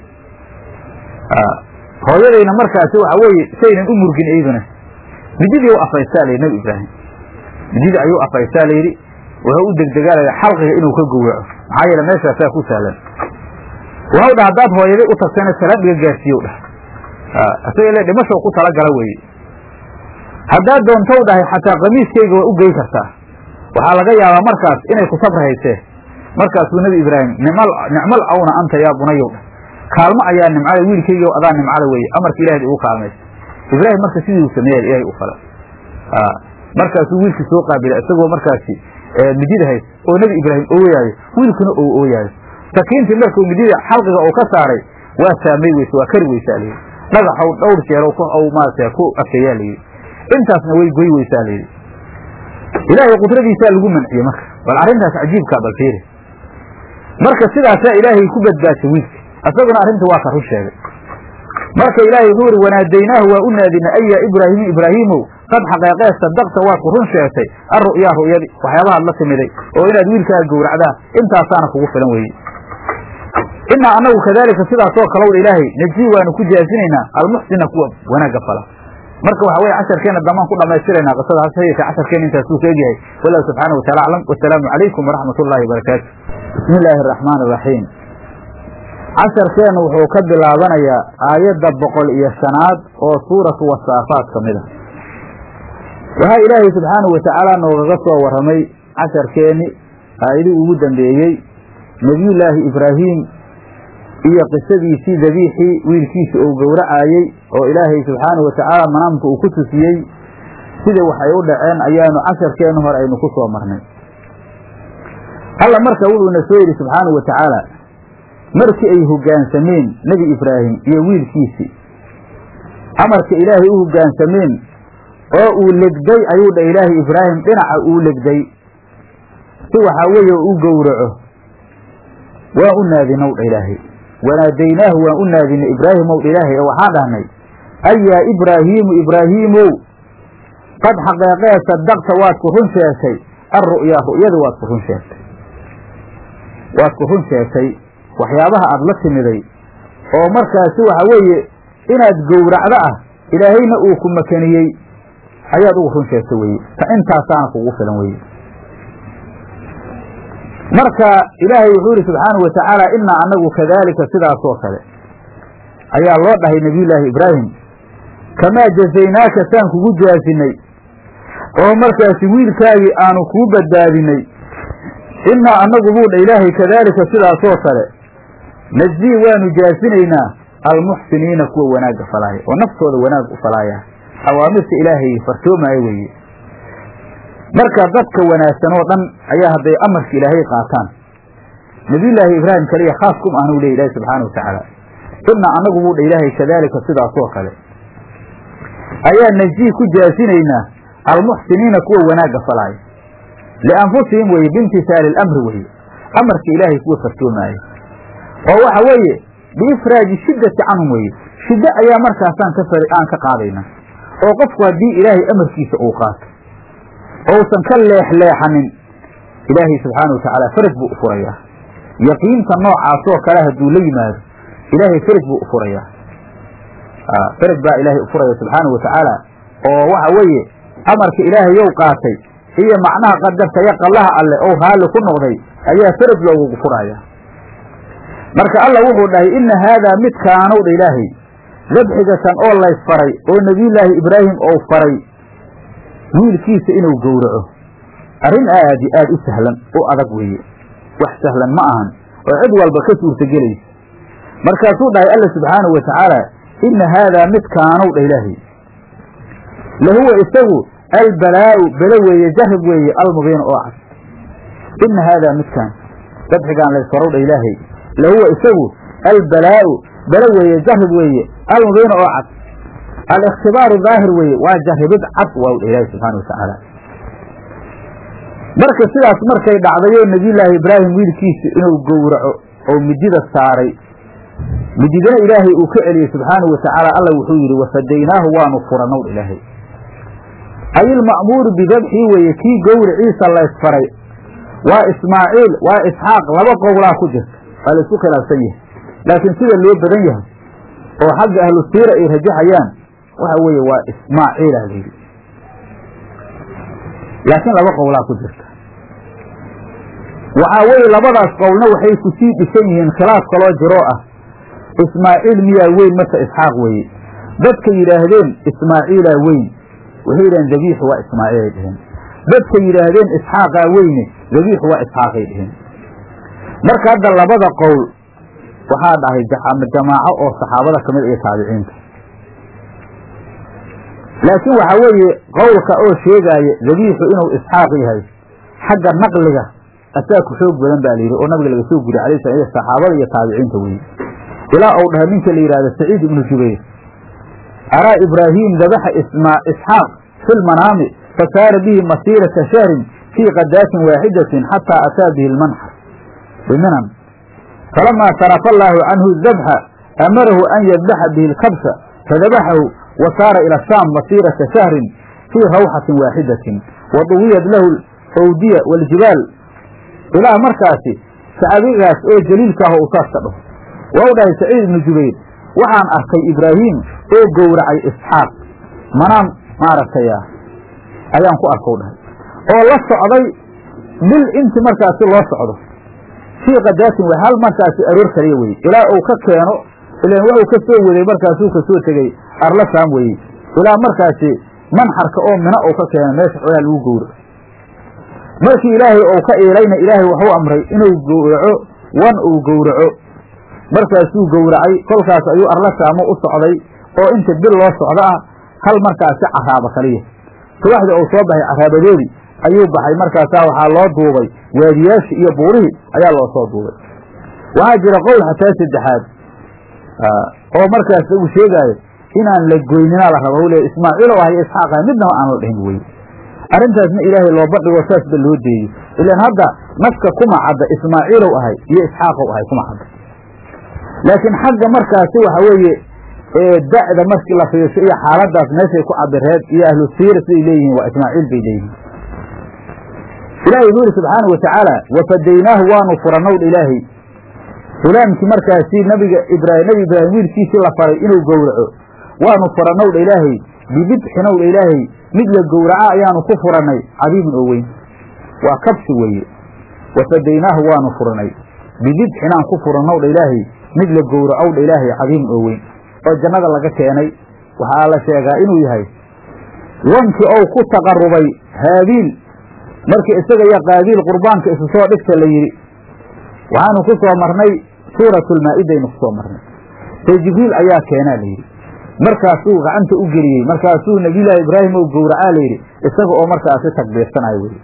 hooyadayna markaasi waxa weeye saynan u murgin iyduna mididii u afaysaa layidhi nebi ibraahim mididii ayuu afaysaa layidhi wuxuu u degdegaalaya xalqiga inuu ka gowraco maxaa yeele meeshaasaa ku sahlan waxau dhaha haddaad hooyaday u tagtana salaadhiga gaarsiiyow dhah isaga ile dhimashow ku talagala weeye haddaad doontow dhahay xataa kamiiskayga waa u gey kartaa waxaa laga yaabaa markaas inay ku sabri haysee markaasuu nebi ibraahim nimal nicmal awna anta yaa bunayow dhah kaalmo ayaa nimcada wiilkayga adaa nimcada weeye amarka ilaahd igu kaalmaysa ibraahim marka sidii uu sameeya ilahay u fala markaasuu wiilkii soo qaabilay isagoo markaasi midida hays oo nebi ibraahim ooyaayo wiilkuna oo ooyaayo sakiintii markuu midida xalqiga uu ka saaray waa saamay weyse waa kari weysaa layidhi dhagaxow dhowr jeero maarata ku afkeeyaa layidhi intaasna way goy weysaa layidhi ilaahay qudradiisaa lagu manciyey marka bal arrintaas cajiibkaa bal fiiri marka sidaasaa ilaahay ku badbaashay wiilka isaguna arrinta waa ka run sheegay marka ilaahay wuxuu ihi wanaadaynaahu waa u naadinay ayaa ibraahimu ibraahiimow qad xaqeeqee sadaqta waad ku run sheegtay alru'yaa ru'yadi waxyaabahaad la timiday oo inaad wiilkaaga gowracdaan intaasaana kugu filan weeye inaa annagu kadaalika sidaasoo kalowdha ilaahay najii waanu ku jaazinaynaa almuxsina kuwa wanaagga fala marka waxa weye casharkeena damaan ku dhamaystiraynaa qisada hase yeeshee casharkeena intaasuu ka egyahay wallahu subxaana wa taala aclam wasalaamu calaykum waraxmat ullahi wabarakaatu bismi illaahi araxmaan araxiim casharkeennu wuxuu ka bilaabanayaa aayadda boqol iyo shanaad oo suuratu wasaafaat ka mid a waxaa ilaahay subxaanahu watacaala noogaga soo warramay casharkeenni aayadii ugu dambeeyey nebiyullaahi ibraahim iyo qisadiisii dabiixii wiilkiisa uu gowracaayey oo ilaahay subxaanahu watacaala manaamka uu ku tusiyey sida waxay u dhaceen ayaanu casharkeennu hore aynu ku soo marnay alla marka wuxuuna soo yidhi subxaanahu wa tacaala markii ay hoggaansameen nebi ibraahim iyo wiilkiisii amarka ilaahay u hoggaansameen oo uu legday ayuu dha ilaahay ibraahim dhinaca uu legday si waxaa weeye u gowraco waa u naadinow dha ilaahay wanaadaynaahu waan u naadinay ibraahimow dha ilaahay oo waxaan dhahnay ay yaa ibraahiimu ibraahiimow qad xaqeeqee sadaqta waad ku run sheegtay alru'yaa ru'yada waad ku run sheegtay waad ku run sheegtay waxyaabaha aada la timiday oo markaasi waxa weeye inaad gowracdo ah ilaahayna uu ku makaniyey ayaad ugu run sheegtay weye ta intaasaana kugu filan weye marka ilaahay wuxuu yihi subxaanahu wa tacaala inaa anagu kadaalika sidaasoo kale ayaa loo dhahay nebiyullaahi ibraahim kamaa jazaynaaka saan kugu jaasinay oo markaasi wiilkaagii aanu kuu badbaadinay innaa annagu buu dha ilaahay kadaalika sidaasoo kale najzii waanu jaasinaynaa almuxsiniina kuwa wanaagga falaaya oo naftooda wanaag u falaaya awaamirta ilaahay fartoomaayo weeye marka dadka wanaagsan oo dhan ayaa hadday amarka ilaahay qaataan nabiyullaahi ibraahim kaliya khaas kum ahnu ley ilahi subxaana wa tacaala innaa annagu buu dha ilaahay kadaalika sidaasoo kale ayaa najii ku jaasinaynaa almuxsiniina kuwa wanaagga falaaya lianfusihim weye biimtisaali alamri weye amarka ilaahay kuwa fartoomaayo oo waxa weeye biifraaji shiddati canhum weye shiddo ayaa markaasaan ka aan ka qaadayna oo qofku haddii ilaahay amarkiisa uu qaato ousan ka leexleexanin ilaahay subxaana wa tacaala faraj buu u furayaa yaqiinta noocaasoo kale hadduu la yimaado ilaahay faraj buu u furayaa faraj baa ilaahay u furaya subxaana wa tacaala oo waxa weeye amarka ilaahayow qaatay iyo macnaha qadartaya qallaha alle ou raalli ku noqday ayaa faraj loogugu furaya marka alla wuxuu dhahay inna haadaa midkaanow dha ilaahay dabxigatan oo laysfaray oo nebiyullaahi ibraahim ou faray wiilkiisa inuu gowraco arrin aadi aad u sahlan u adag weeye wax sahlan ma ahan oo cid walba ka suurtagelaysa markaasuu dhahay alla subxaanahu wa tacaala inna haadaa midkaanow dha ilaahay lahuwa isagu albalaa'u bele weeye jarrib weeye almubiin oo cad inna haadaa midkaan dabxigaan laysfarow dha ilaahay lahuwa isagu albalaa'u bele weeye jarrib weeye almubiin oo cad aliktibaaru daahir weeye waa jarribid cad waa dha ilaahay subxaana wa tacaala marka sidaas markay dhacdayoo nebiyullaahi ibraahim wiilkiisa inuu gowraco oo midida saaray mididana ilaahay uu ka celiyey subxaanahu wa tacaala alla wuxuu yidhi wafadaynaahu waanu furanow ilaahay ay ilma'muuru bidabxii weeye kii gowriciisa laysfaray waa ismaaciil waa isxaaq laba qowlaa ku jirta waa la isku khilaafsan yahay laakiin sida loo badan yahay oo xagga ahlu siira ay rajaxayaan waxa weeye waa ismaaciila la yidhi laakiin laba qowlaa ku jirta waxaa weeye labadaas qowlna waxay ku sii dhisan yihiin khilaaf kaloo jiroo ah ismaaciil miyaa weyn mase isxaaq weeye dadka yidhaahdeen ismaaciilaa weyn waxay yidhaheen dabiixu waa ismaaciilay dheheen dadka yidhaahdeen isxaaqaa weyne dabiixu waa isxaaqay dheheen marka hadda labada qowl waxaa dhahay jamaaco oo saxaabada ka mid iyo taabiciinta laakiin waxaa weeye qowlka oo sheegaaya dabiixu inuu isxaaq yahay xagga naqliga asaa ku xoog badan baa layidhi oo nabiga laga soo guriy alay slam iyo saxaabada iyo taabiciinta weye ilaa uu dhahay ninka la yidhahdo saciid ibnu jubayr araa ibraahim dabaxa isxaaq fi lmanaami fasaara bihi masiirata shahrin fii qadaasin waaxidatin xataa ataa bihi lmanxar biminan falamaa sarafa allaahu canhu dabxa amarahu an yadbaxa bihi lkabsha fadabaxahu wa saara ila shaam masiirata shahrin fii rawxatin waaxidatin wa duwiyat lahu fawdiya waaljibaal ilaa markaasi sacabigaas oo jaliilka ah u saas ka dhaho waa u dhahay saciid ibnu jubayr waxaan arkay ibraahim oo gowracay isxaaq manaan maaragtay ayaan ku arkow dhahay oo la socday bil inti markaasi loo socdo fii kadaasin way hal markaasi aroor kaliya weye ilaa uu ka keeno ilan wuxuu ka soo waday markaasuu ka soo tegey arla saam weye ilaa markaasi manxarka oo mina uu ka keeno meesha xoolaa lagu gowro markii ilaahay ou ka iilayna ilaahay waxuu amray inuu gowraco wan uu gowraco markaasuu gowracay kolkaas ayuu arla saamo u socday oo inta bil loo socdo ah hal markaasi caraaba kaliya subaxdii uu soo baxay caraabadoodii ayuu baxay markaasaa waxaa loo duubay waadiyaashii iyo buurihii ayaa loo soo duubay waxaa jira qowl xataa saddexaad oo markaas uu sheegaayo inaan la goynina la raba le ismaaciil oo ahay isxaaqa midnaba aan la dhihin wey arrintaasna ilaahay loo bandhigo saasba loo deeyo ilaan hadda naska kuma cadda ismaaciilow ahay iyo isxaaqow ahay kuma cadda laakiin xagga markaasi waxa weeye da'da markii la fiirsho iyo xaaladaas meeshay ku cabireed iyo ahlu siira siday leeyihiin waa ismaaciil bay leeyihiin ilahay wuxuu yidhi subxaana wa tacaala wafadaynaahu waanu furanowdha ilaahay hulaamkii markaasi nabiga ibraahim nebi ibraahim wiilkiisii la faray inuu gowraco waanu furanowdha ilaahay bibidxinowdha ilaahay mid la gowraca ayaanu ku furannay cadiimin oo weyn waa kabsi weeye wafadaynaahu waanu furanay bibidxinaan ku furannowdha ilaahay mid la gowracowdha ilaahay cadiimin oo weyn oo jannada laga keenay waxaa la sheegaa inuu yahay wankii ou ku taqarubay haabiil markii isaga iyo qaabiil qurbaanka isu soo dhigta la yidhi waxaanu ku soo marnay suuratulmaa'idaynu ku soo marnay see jibriil ayaa keenaa la yidhi markaasuu gacanta u geliyey markaasuu nebiyullaahi ibraahim ou gowracaa la yidhi isaga oo markaasi takbiirsanayo weye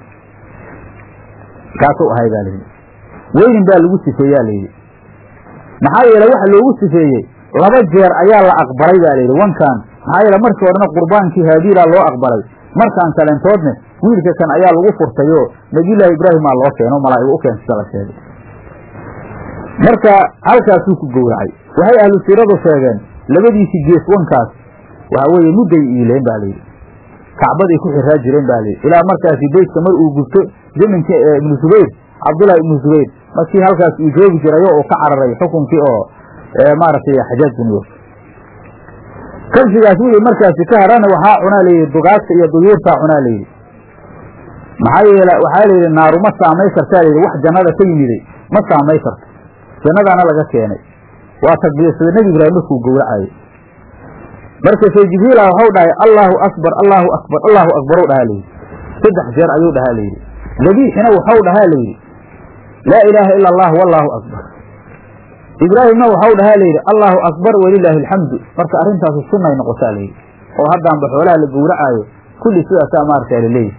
kaasuu ahay baa layidhi weynin baa lagu sifeeyaa layidhi maxaa yeele waxa loogu sifeeyey laba jeer ayaa la aqbalay baa layidhi wankan maxaa yeele markii horena qurbaankii haabiilaa loo aqbalay markaan kalentoodne wiilka kan ayaa lagu furtayoo nebiyullaahi ibraahimaa loo keeno malaa'igu u keensata la sheegay marka halkaasuu ku gowracay waxay ahlu siiradu sheegeen labadiisii gees wankaas waxa weeye mudday iileen ba layidhi kacbaday ku xiraa jireen ba layidhi ilaa markaasi beytka mar uu gubto zaminkii ibnu zubayr cabdullahi ibnu zubayr markii halkaas uu joogi jiray oo uu ka cararay xukunkii oo maaragtay xajaaj bin yuusuf kabsigaas wixii markaasi ka harana waxaa cunaa layidhi dugaagta iyo duyuurtaa cunaa layidhi maxaa yeele waxaa layidhi naaru ma saamay kartaa layidhi wax jannada ka yimiday ma saamay karto jannadaana laga keenay waa takbiirsada nebi ibraahim markuu gowracayo markaasee jibriila waxau dhahay allaahu akbar allaahu akbar allaahu akbarow dhahaa layidhi saddex jeer ayuu dhahaa layidhi dabiixina waxau dhahaa layidhi laa ilaaha ila allah wallaahu akbar ibraahimna waxau dhahaa layidhi allaahu akbar walilaahi alxamdu marka arrintaasu sunnay noqotaa layidhi oo haddaanba xoolaha la gowracaayo kulli sidaasaa maaragtaa laleeyahy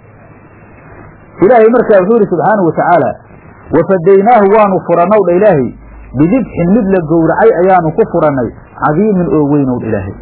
ilaahay markaa wuxuu yidhi subxaanahu watacaala wafadaynaahu waanu furanow dha ilaahay bidibxin mid la gowracay ayaanu ku furannay cadiimin oo weynow dha ilaahay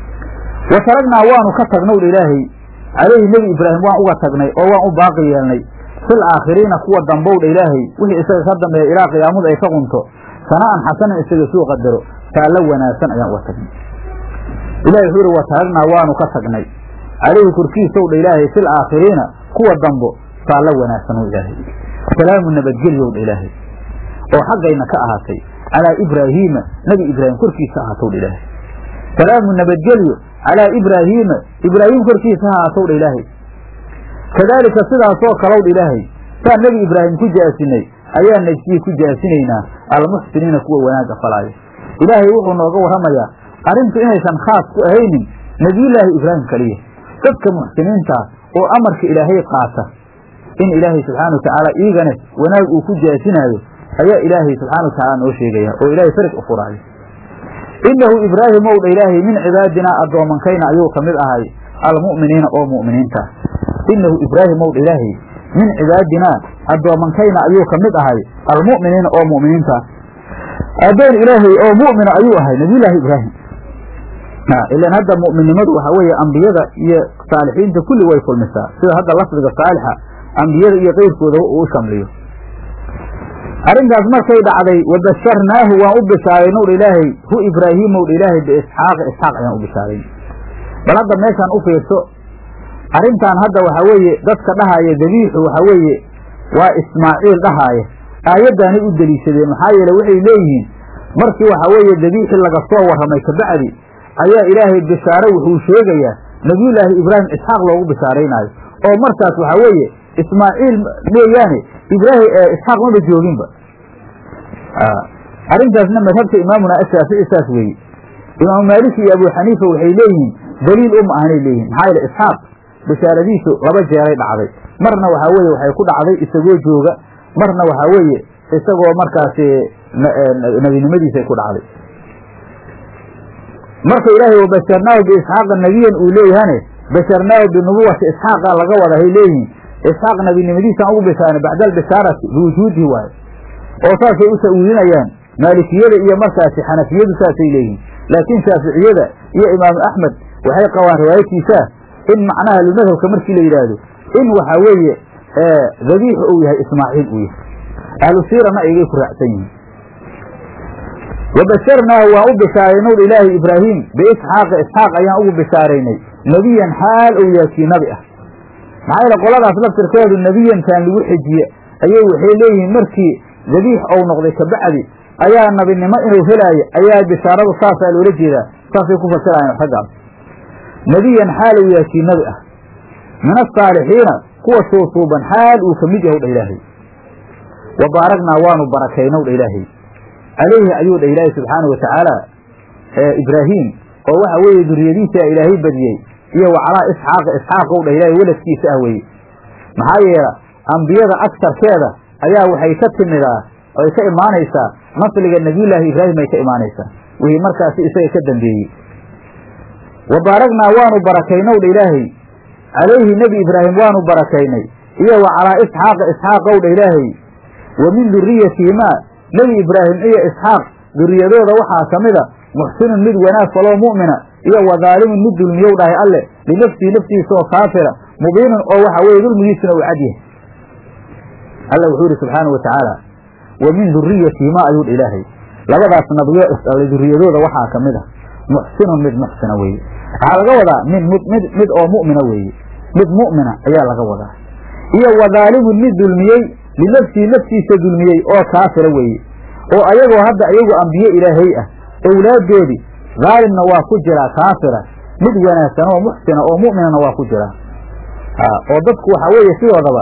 wa taragnaa waanu ka tagnow dha ilaahay calayhi nebi ibraahim waan uga tagnay oo waan u baaqi yeelnay fil aakhiriina kuwa dambow dha ilaahay wixii isaga ka dambeeya ilaa qiyaamadu ay ka qunto sana'an xasanan isaga suu qadaro taallo wanaagsan ayaan uga tagnay ilahi wuxuu yidhi wa taragnaa waanu ka tagnay calayhi korkiisow dha ilaahay fil aakhiriina kuwa dambo taallo wanaagsan oo ilaahay salaamu nabadgelyow dha ilaahay oo xaggayna ka ahaatay calaa ibraahiima nebi ibraahim korkiisa ahaatow dha ilaahay salaamu nabadgelyo calaa ibraahiima ibraahim korkiisa ha ahaatow dha ilaahay kadaalika sidaasoo kalow dha ilaahay saan nebi ibraahim ku jaasinay ayaa najsii ku jaasinaynaa almuxsiniina kuwa wanaagga falaayo ilaahay wuxuu nooga warramayaa arrintu inaysan khaas ku ahaynin nebiyullaahi ibraahim keliya dadka muxsiniintaa oo amarka ilaahay qaata in ilaahay subxaana wa tacaala iigane wanaag uu ku jaasinaayo ayaa ilaahay subxaana wa tacaala noo sheegaya oo ilaahay farig u furaayo innahu ibraahim ow dha ilaahay min cibaadinaa addoomankayna ayuu ka mid ahay almu'miniina oo mu'miniinta innahu ibraahim ow dha ilaahay min cibaadinaa addoomankayna ayuu ka mid ahay almu'miniina oo mu'miniinta addoon ilaahay oo mu'mina ayuu ahay nabiyullaahi ibraahim ilan hadda mu'minnimadu waxaa weeye ambiyada iyo saalixiinta kulli way kulmisaa sida hadda lafdiga saalixa ambiyada iyo keyrkooda uu u shamliyo arrintaas markay dhacday wabasharnaahu waan u bishaaraynow dha ilaahay hu ibraahiimow dha ilaahay biisxaaqa isxaaq ayaan u bishaarayn bal hadda meeshaan u fiirso arrintan hadda waxaa weeye dadka dhahaaya dabiixu waxaa weeye waa ismaaciil dhahaaya aayaddaanay u deliishadeen maxaa yeele waxay leeyihiin markii waxaa weeye dabiixii laga soo warramay kabacdi ayaa ilaahay bishaare wuxuu sheegayaa nebiyullaahi ibraahim isxaaq loogu bishaaraynaayo oo markaas waxaa weeye ismaaciil mooyaane ibraahim isxaaq maba jooginba arrintaasna madhabta imaamuna ashaafici saas weeye imaamu maaliki iyo abuu xaniifa waxay leeyihiin daliil uma ahanay leeyihin maxaa yeele isxaaq bishaaradiisu laba jeeray dhacday marna waxaa weeye waxay ku dhacday isagoo jooga marna waxaa weeye isagoo markaasi nebinimadiisay ku dhacday marka ilaahay wabasharnaahu biisxaaqa nebiyan uu leeyahane basharnaahu binubuwati isxaaqa laga wada hay leeyihiin isxaaq nebinimadiisaan ugu bishaarnay bacda albishaarati biwujuudihi waaye oo saasay u ta'wiilinayaan maalikiyada iyo markaasi xanafiyadu saasay leeyihiin laakiin shaaficiyada iyo imaamu axmed waxay qabaan riwaayadkiisaa in macnaha madhabka markii la yidhaahdo in waxaa weeye dabiixu uu yahay ismaaciil uu yahay ahlu siirana aygay ku raacsan yihiin wabasharnaahu waan u bishaaraynowr ilaahi ibraahim biisxaaqa isxaaq ayaan ugu bishaaraynay nebiyan xaal ou yahay kii nabi ah maxaa yeele qoladaas laftirkeedu nebiyankan lagu xejiye ayay waxay leeyihiin markii dabiix ou noqday kabacdi ayaa nabinimo inuu helaayo ayaa bishaaradu saasaa loola jeedaa saasay ku fasirayaan raggaas nebiyan xaal ou yahay kii nabi ah min asaalixiina kuwa suusuuban xaal uu ka mid yahay dha ilaahay wa baaragnaa waanu barakaynow dha ilaahay calayhi ayuu dha ilaahay subxaanau watacaala ibraahim oo waxa weeye duriyadiisa ilaahay badiyey iyo wa calaa isxaaqa isxaaqow dha ilaahay weladkiisa ah weeye maxaa yeela ambiyada agtarkeeda ayaa waxay ka timidaa ay ka imaanaysaa nasliga nebiyullaahi ibraahim ay ka imaanaysaa wixii markaasi isaga ka dambeeyey wa baaragnaa waanu barakaynow dha ilaahay calayhi nebi ibraahim waanu barakaynay iyo wa calaa isxaaqa isxaaqow dha ilaahay wa min duriyatihimaa nebi ibraahim iyo isxaaq duriyadooda waxaa ka mida muxsinun mid wanaag faloo mu'mina iyo wa daalimun mid dulmiyow dhahay alle linafsihi naftiisa oo kaafira mubiinun oo waxa weeye dulmigiisuna uu cad yahay alla wuxuu yidhi subxaanau watacaala wa min duriyatihimaa ayuu dha ilaahay labadaas nabiyo isdhalay duriyadooda waxaa ka mid a muxsinun mid muxsina weeye waxaa laga wadaa mid mid mid oo mu'mina weeye mid mu'mina ayaa laga wadaa iyo wa daalimun mid dulmiyey linafsihi naftiisa dulmiyey oo kaafira weeye oo ayagoo hadda iyagu ambiye ilaahay ah owlaaddoodii daalimna waa ku jiraa kaafira mid wanaagsan oo muxsina oo mu'minana waa ku jiraa oo dadku waxaa weeye sidoodaba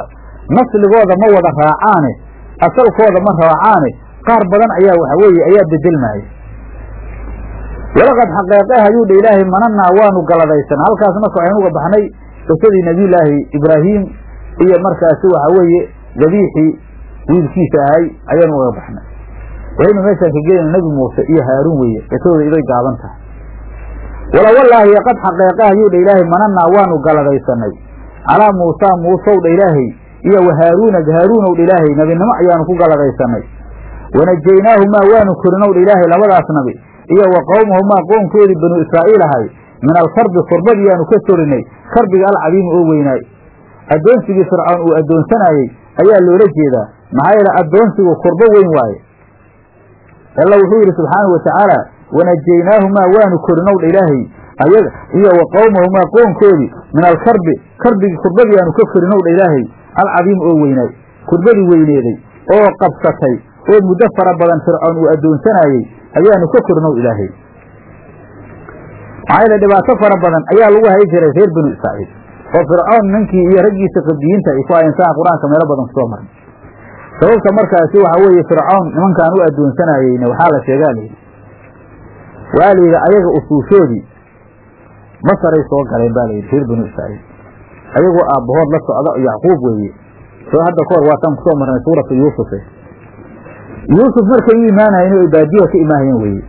nasligooda ma wada raacaane asalkooda ma raacaane qaar badan ayaa waxa weeye ayaa bedelmaya walaqad xaqeeqeh ayuu dha ilaahay mananaa waanu galadaysan halkaas marka waxaynu uga baxnay qisadii nabiyullaahi ibraahim iyo markaasi waxa weeye dabiixii wiilkiisa ahay ayaanu uga baxnay waxaynu meeshaan ka gelayna nebi muuse iyo haaruun weeye qisadooda iday gaaban tahay wala wallaahi qad xaqeeqeh ayuu dha ilaahay mananaa waanu galadaysanay calaa muusaa muusow dha ilaahay iyo wa haaruuna haaruunow dha ilaahay nebinimo ayaanu ku galadaysanay wanajaynaahumaa waanu korinow dha ilaahay labadaas nabi iyo wa qowmahumaa qoomkoodii banuu israa'iil ahay min alkarbi kurbadiyaanu ka sorinay karbiga alcadiimi oo weynaay addoonsigii fircoon uu addoonsanaayey ayaa loola jeedaa maxaa yeele addoonsigu kurbo weyn waaye alla wuxuu yidhi subxaanau watacaala wanajaynaahumaa waanu korinow dha ilaahay ayaga iyo wa qowmahumaa qoomkoodii min alkarbi karbigii kurbadiyaanu ka korinow dha ilaahay alcadiim oo weynaay kurbadii weyneeday oo qabsatay oo muddo fara badan fircoon uu addoonsanaayey ayaanu ka korinow ilaahay maxaa yeele dhibaato fara badan ayaa lagu hay jiray reer banu israa'iil oo fircoon ninkii iyo raggiisa qabdiyiinta ay ku hayensaan qur-aanka meelo badan kusoo maray sababta markaasi waxa weeye fircoon nimankaan u addoonsanaayeyna waxaa la sheegaa layidhi waa la yidhi ayaga usuushoodii masaray soo galeen baa layidhi reer banu israa'iil ayagoo aabbahood la socda yacquub weeye soo hadda kahor waataan kusoo marnay suuratu yuusufe yuusuf markay u imaanayeen ay baadiyaha ka imaahayeen weeye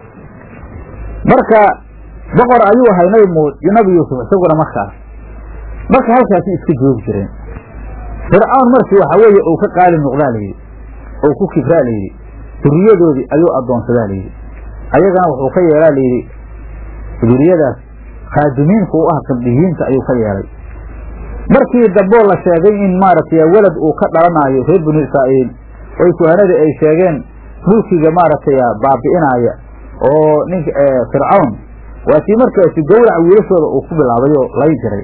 marka boqor ayuu ahay nabi mu nabi yuusuf isaguna markaas marka halkaasi iska joogi jireen fircoon markii waxa weeye uu ka qaali noqdaa layidhi ou ku kibraa layidhi duriyadoodii ayuu addoonsadaa layidhi ayagana wuxuu ka yeelaa layidhi duriyadaas khaadimiinka u ah qabdiyiinta ayuu ka yeelay markii damboo la sheegay in maaragtay welad uu ka dhalanaayo reer banu israa'iil oy kuhanadii ay sheegeen mulkiga maaragtay baabi'inaaya oo ninka fircawn waa kii markaasi gawrac wiilashooda uu ku bilaabay oo lay jiray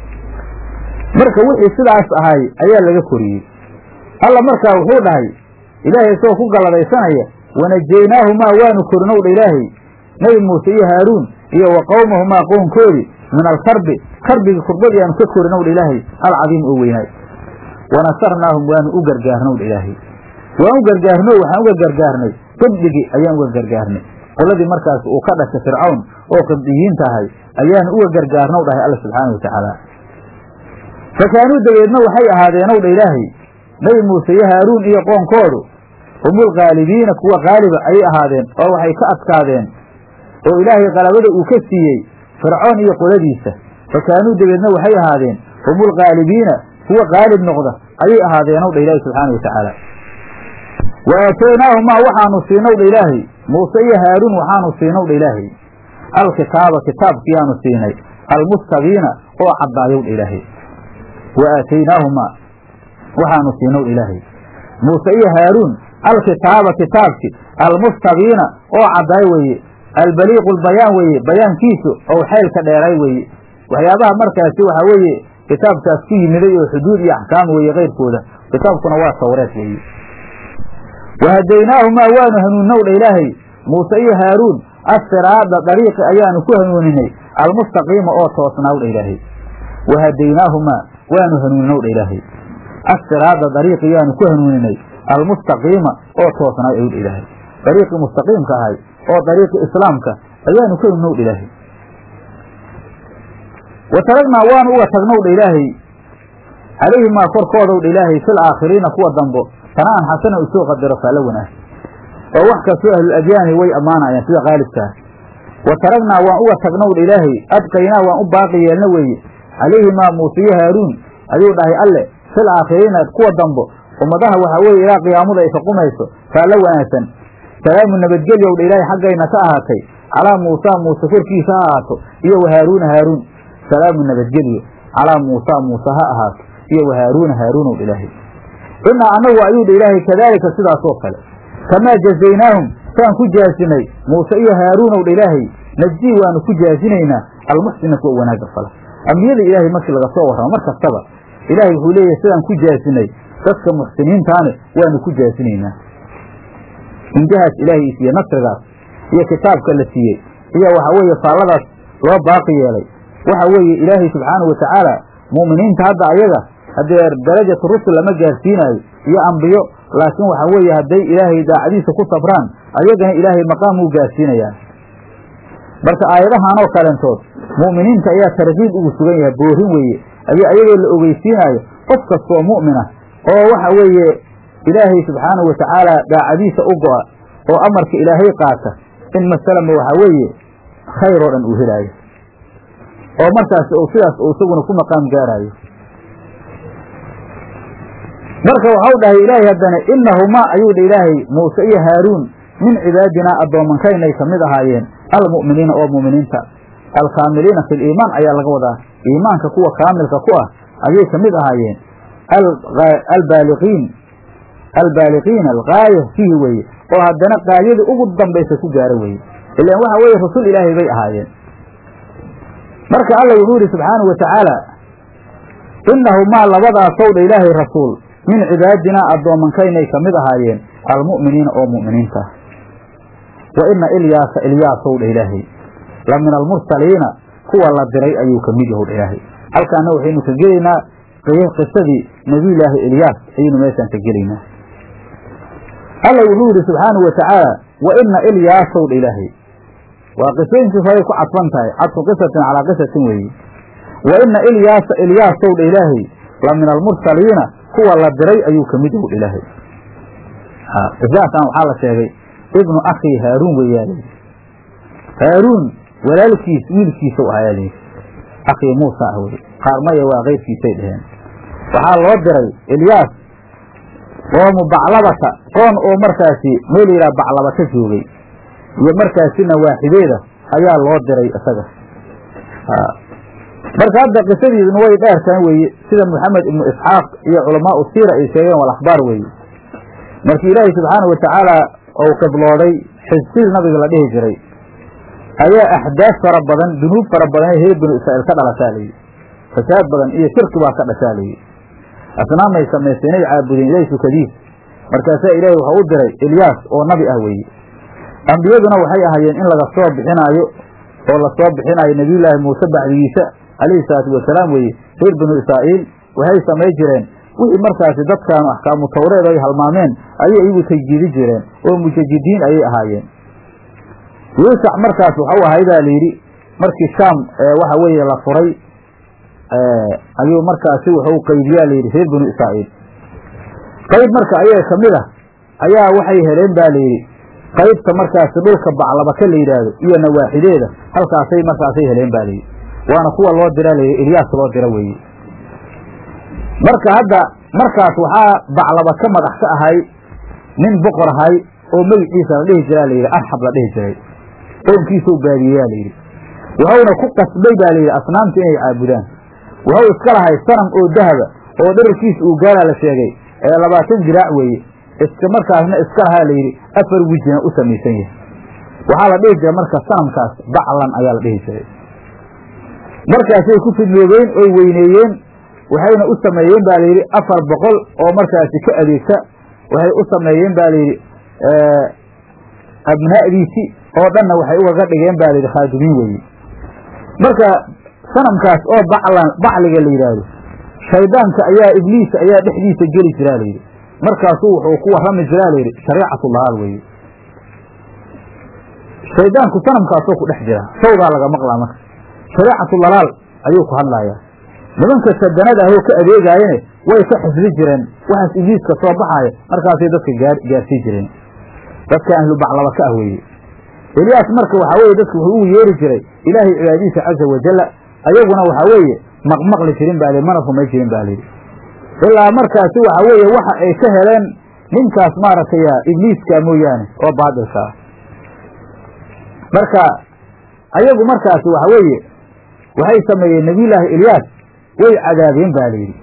marka wixii sidaas ahay ayaa laga koriyey alla markaa wuxuu dhahay ilaahay isagoo ku galladaysanaya wanajaynaahuma waanu korinow dha ilaahay nebi muuse iyo haaruun iyo wa qowmahumaa qownkoodii min alkarbi karbigii kurbadii aanu ka korinow dha ilaahay alcadiim oo weynaay wanasarnaahum waanu u gargaarnow dha ilaahay waan u gargaarno waxaan uga gargaarnay qibdigii ayaan uga gargaarnay qoladii markaas uu ka dhashay fircawn oo qibdiyiinta ahay ayaanu uga gargaarnow dhahay alla subxaana watacaala fa kaanuu dabeedna waxay ahaadeenow dha ilaahay nebi muuse iyo haaruun iyo qoonkoodu humulghaalibiina kuwa qaaliba ayay ahaadeen oo waxay ka adkaadeen oo ilaahay qalabada uu ka siiyey fircoon iyo qoladiisa fa kaanuu dabeedna waxay ahaadeen humulghaalibiina kuwa qaalib noqda ayay ahaadeenow dha ilaahay subxaana watacaala wa aataynaahumaa waxaanu siinow dha ilaahay muuse iyo haaruun waxaanu siinow dha ilaahay alkitaaba kitaabkiyaanu siinay almustabiina oo caddaayow dha ilaahay wa aataynaahumaa waxaanu siinow dha ilaahay muuse iyo haaruun alkitaaba kitaabki almustabiina oo caddaay weeye albaliiqu lbayaan weeye bayaankiisu ou xeylka dheeray weeye waxyaabaha markaasi waxaa weeye kitaabkaas ku yimiday oo xuduud iyo axkaam weeye keyrkooda kitaabkuna waa tawreed weeye wahadaynaahumaa waanu hanuunnow dha ilaahay muuse iyo haaruun assiraada dariiqi ayaanu ku hanuuninay almustaqiima oo toosnaaw dha ilaahay wahadaynaahumaa waanu hanuuninow dha ilaahay assiraada dariiqi yaanu ku hanuuninay almustaqiima oo toosnaaw ayuu dha ilaahay dariiqii mustaqiimka ahay oo dariiqi islaamka ayaanu ku hanuunow dha ilaahay wa taragnaa waanu uga tagnow dha ilaahay calayhimaa korkoodow dha ilaahay fil aakhiriina kuwa dambo sana'an xasana u soo qadaro faala wanaag oo wax kastoo ahlul adyaani way ammaanayaan sida qaalibkaa wa taragnaa waan uga tagnow dha ilaahay adqaynaa waan u baaqi yeelna weeye calayhimaa muuse iyo haaruun ayuu dhahay alle fil aakhiriina kuwa dambo ummadaha waxaa weeye ilaa qiyaamada ay kaqumayso faalla wanaagsan salaamu nabadgelyow dha ilaahay xaggayna ka ahaatay calaa muusaa muuse korkiisa ha ahaato iyo wa haaruuna haaruun salaamu nabadgelyo calaa muusaa muuse ha ahaato iyo wa haaruuna haaruunow dha ilaahay innaa annagu ayuu dha ilaahay kadaalika sidaasoo kale kamaa jazaynaahum saan ku jaasinay muuse iyo haaruunow dha ilaahay najii waanu ku jaasinaynaa almuxsina kuwa wanaagga fala ambiyada ilaahay markii laga soo warramo mar kastaba ilaahay wuxuu leeyahay sidaan ku jaasinay dadka muxsiniintaane waanu ku jaasinaynaa injahaas ilaahay isiiye nasrigaas iyo kitaabka la siiyey iyo waxaa weeye faalladaas loo baaqi yeelay waxa weeye ilaahay subxaanahu watacaala mu'miniinta hadda ayaga haddee darajatu rusul lama gaarsiinaayo iyo ambiyo laakiin waxa weeye hadday ilaahay daacadiisa ku sabraan ayagana ilaahay maqaamuu gaarsiinayaa marka aayadahan oo kalentood mu'miniinta ayaa tarkiib ugu sugan yahay boorin weeye ayo ayagoo la ogeysiinaayo qof kastoo mu'mina oo waxa weeye ilaahay subxaanahu watacaala daacadiisa u go'a oo amarka ilaahay qaata in masalama waxa weeye khayr oo dhan uu helaayo oo markaas uu sidaas uu isaguna ku maqaam gaaraayo marka waxau dhahay ilaahay haddana inahumaa ayuu dha ilaahay muuse iyo haaruun min cibaadinaa addoomankaynay ka mid ahaayeen almu'miniina oo mu'miniinta alkaamiliina fi liimaan ayaa laga wadaa iimaanka kuwa kaamilka ku ah ayay ka mid ahaayeen albaaliqiin albaaliqiina algaaya fihi weeye oo haddana gaayadii ugu dambaysa ku gaara weeye ilaan waxa weeye rasul ilaahay bay ahaayeen marka alla wuxuu yidhi subxaanahu wa tacaala inahumaa labadaasow dha ilaahay rasuul min cibaadinaa addoomankaynay ka mid ahaayeen almu'miniina oo mu'miniinta ah wa ina ilyaasa ilyaasow dha ilaahay la min almursaliina kuwa la diray ayuu ka mid yahow dha ilaahay halkaana waxaynu ka gelaynaa qisadii nebiyulaahi ilyaas ayaynu meeshaan ka gelaynaa alla wuxuu yidhi subxaanahu wa tacaala wa ina ilyaasow dha ilaahay waa qisooyinkii horay ku cadfan tahay cadfu qisatin calaa qisatin weeye wa ina ilyaasa ilyaasow dha ilaahay la min almursaliina kuwa la diray ayuu ka mid yahu dha ilaahay qisaasaan waxaa la sheegay ibnu akhii haaruun weeyaa layidhi haaruun walaalkiis wiilkiisa u ahaa layidhi akhii muusa ah weye qaar maya waa keyrkiisay dheheen waxaa loo diray ilyaas qoomu baclabata qoon oo markaasi meel yidhaha baclabata joogay iyo markaasina waaxideeda ayaa loo diray isaga marka hadda qisadiiduna way dheertaan weeye sida moxamed ibnu isxaaq iyo culamaau siira ay sheegeen wal akhbaar weeye markii ilaahay subxaana wa tacaala ou qiblooday xisqiil nabiga la dhihi jiray ayaa axdaaf fara badan dunuub fara badan ee reer binu israa'iil ka dhalashaa layidhi fasaad badan iyo shirki baa ka dhashaa layidhi asnaamay samaystay inay caabudeen ilaahay sukadiis markaasaa ilaahay waxau u diray ilyaas oo nabi ah weeye ambiyaduna waxay ahaayeen in laga soo bixinaayo oo lasoo bixinaayo nebiyullaahi muuse bacdigiisa calayhi salaatu wasalaam weeye reer binu israa'iil waxay samay jireen wixii markaasi dadkaanu axkaamu tawreed ay halmaameen ayay iyagu tajdiidi jireen oo mujajidiin ayay ahaayeen yuusac markaas waxau ahay baa layidhi markii shaam waxa weeye la furay ayuu markaasi wuxuu qaybiyaa layidhi reer binu israa'iil qayb marka ayaga ka mid ah ayaa waxay heleen ba layidhi qaybta markaasi dhulka baclabaka la yidhaahdo iyo nawaaxideeda halkaasay markaasay heleen ba layidhi waana kuwa loo dira layidhi ilyaas loo dira weeye marka hadda markaas waxaa baclaba ka madax ka ahay nin boqor ahay oo magiciisa la dhihi jiraa layidhi arxab la dhihi jiray qoomkiisuu baadiyeyaa layidhi wuxuuna ku qasbay baa layidhi asnaamta inay caabudaan wuxuu iska lahay sanam oo dahaba oo dherarkiisa uu gaalaa la sheegay ee labaatan jiraac weeye iska markaasna iska lahaa layidhi afar wijina u samaysan yahay waxaa la dhihi jiray marka sanamkaas baclan ayaa la dhihi jiray markaasay ku fidnoobeen oy weyneeyeen waxayna u sameeyeen ba layidhi afar boqol oo markaasi ka adeegta waxay u sameeyeen ba layidhi abnaa'diisi oo dhanna waxay ugaga dhigeen ba layidhi khaadumiin weeye marka sanamkaas oo baclan bacliga la yidhaahdo shaydaanka ayaa ibliis ayaa dhexdiisa geli jiraa layidhi markaasuu wuxuu ku warrami jiraa layidhi shariicatulahaal weeye shaydaanku sanamkaasoo ku dhex jira sawdaa laga maqlaa marka shariicatulalaal ayuu ku hadlayaa nimanka sadanada ahoo ka adeegaayene way ka xifdi jireen waxaas ibliiska soo baxaaya markaasay dadka gaarsii jireen dadka ahlu baclaba ka ah weeye elyaas marka waxaa weye dadka wuxuu ugu yeeri jiray ilaahay cibaadiisa caza wajalla ayaguna waxaa weeye maqmaqli jirin baa li mana rumay jirin ba layidhi ilaa markaasi waxaa weeye waxa ay ka heleen ninkaas maaragtay ibliiska mooyaane oo baadilka ah marka ayagu markaasi waxa weeye waxay sameeyeen nebiyullaahi ilyaas way cadaabeen ba layidhi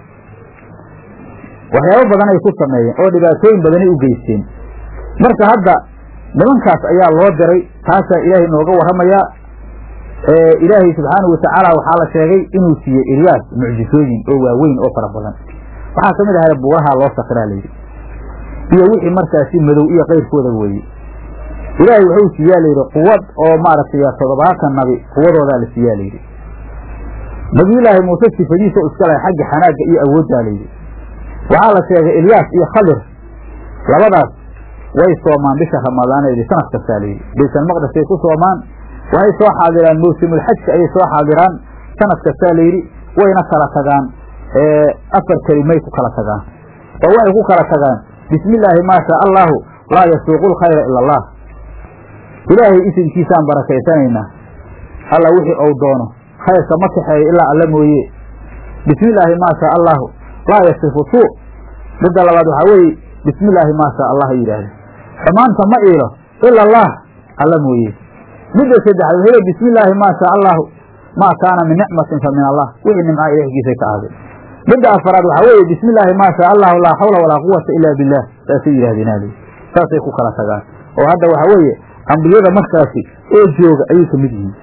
waxyaabo badan ay ku sameeyeen oo dhibaatooyin badanay u geysteen marka hadda nimankaas ayaa loo diray taasaa ilaahay nooga warramayaa ilaahay subxaanahu watacaala waxaa la sheegay inuu siiyey ilyaas mucjisooyin oo waaweyn oo fara badan waxaa ka mid ahay buuraha loo sakiraa layidhi iyo wixii markaasi madow iyo kayrkooda weeye ilaahay wuxuu siiyaa layidhi quwad oo maaragtay toddobaatan nabi quwadoodaa la siiyaa layidhi nabiyullaahi muuse sifadiisa iska lahay xagga xanaagga iyo awooddaa layidhi waxaa la sheegay ilyaas iyo khadir labadaas way soomaan bisha ramadaaneedi sanad kastaa layidhi baytalmaqdisay ku soomaan waxay soo xaadiraan mawsimulxajka ayay soo xaadiraan sanad kastaa layidhi wayna kala tagaan afar kelimay ku kala tagaan oo waxay ku kala tagaan bismi illaahi maa shaa allaahu laa yasuuqu lkhayra ila allah ilaahay isimkiisaan barakaysanaynaa alla wixii ou doono khayrka ma kaxeeyo ilaa alla mooye bismi illaahi maa shaa allaahu laa yasifu suu midda labaad waxaa weeye bismi illaahi maa shaa allah yidhaahda xumaanta ma iilo ila allah alla mooye midda saddexaad waxay bismi illaahi maa shaa allaahu maa kaana min nicmatin fa min allah wixii nimcaa ilahgiisay ka ahday midda afaraad waxaa weeye bismi illaahi maa shaa allahu laa xawla walaa quwata ila billah saasay yidhahdeen ali saasay ku kala tagaan oo hadda waxaa weeye ambiyada markaasi oo jooga ayay ka mid yihiin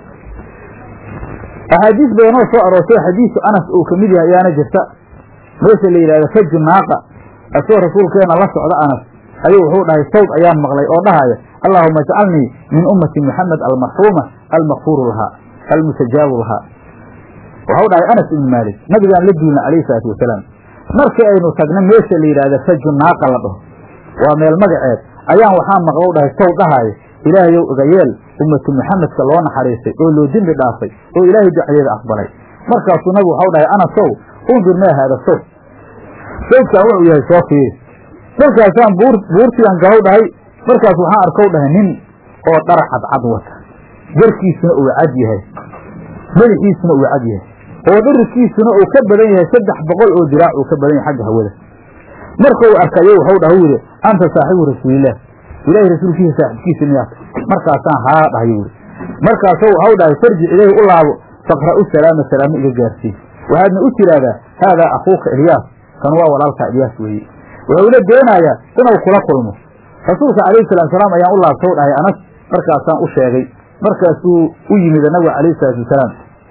axaadiis badanoo soo aroortay xadiisu anas uu ka mid yahay ayaana jirta meesha la yidhahdo faju naaqa asoo rasuulkeena la socda anas ayuu wuxuu dhahay sawd ayaan maqlay oo dhahaya allaahuma ajcalnii min ummati muxamed almarxuuma almakfuuru lahaa almustajaabu lahaa waxau dhahay anas ibnu maalik nabigaan la duulna calayhi salaatu wasalaam markii aynu tagna meesha la yidhahda faju naaqa la dhaho waa meel magaceed ayaan waxaa maqlow dhahay saw dhahaayo ilaahayow igayeel ummatu muxamedka loo naxariistay oo loo dembi dhaafay oo ilaahay ducadeeda aqbalay markaasuu nabigu waxau dhahay ana sow undur maa haada sow sawdkaan wuxuu yahay soo fiiri markaasaan buur buurtigan galow dhahay markaas waxaan arkow dhahay nin oo dhara cadcad wata garkiisuna uu cad yahay madaxiisuna uu cad yahay oo dhirkiisuna uu ka badan yahay saddex boqol oo diraac uu ka badan yahay xagga hawada marka uu arkayo waxau dhaha u yidhi anta saaxibu rasuulillaah ilaahay rasuulkiisa saaxibkiisa miyaata markaasaan haa dhahay yuri markaasoo waxau dhahay farjic ilayhi u laabo faqra'u salaama salaamo iga gaarsii waxaadna u tiraahdaa haadaa akhuuka ilyaas kan waa walaalkaa ilyaas weeye wuxuuna doonayaa inuu kula kulmo rasuulka calayhi salaatu salaam ayaan u laabtow dhahay anas markaasaan u sheegay markaasuu u yimid nabiga calayhi salaatu wasalaam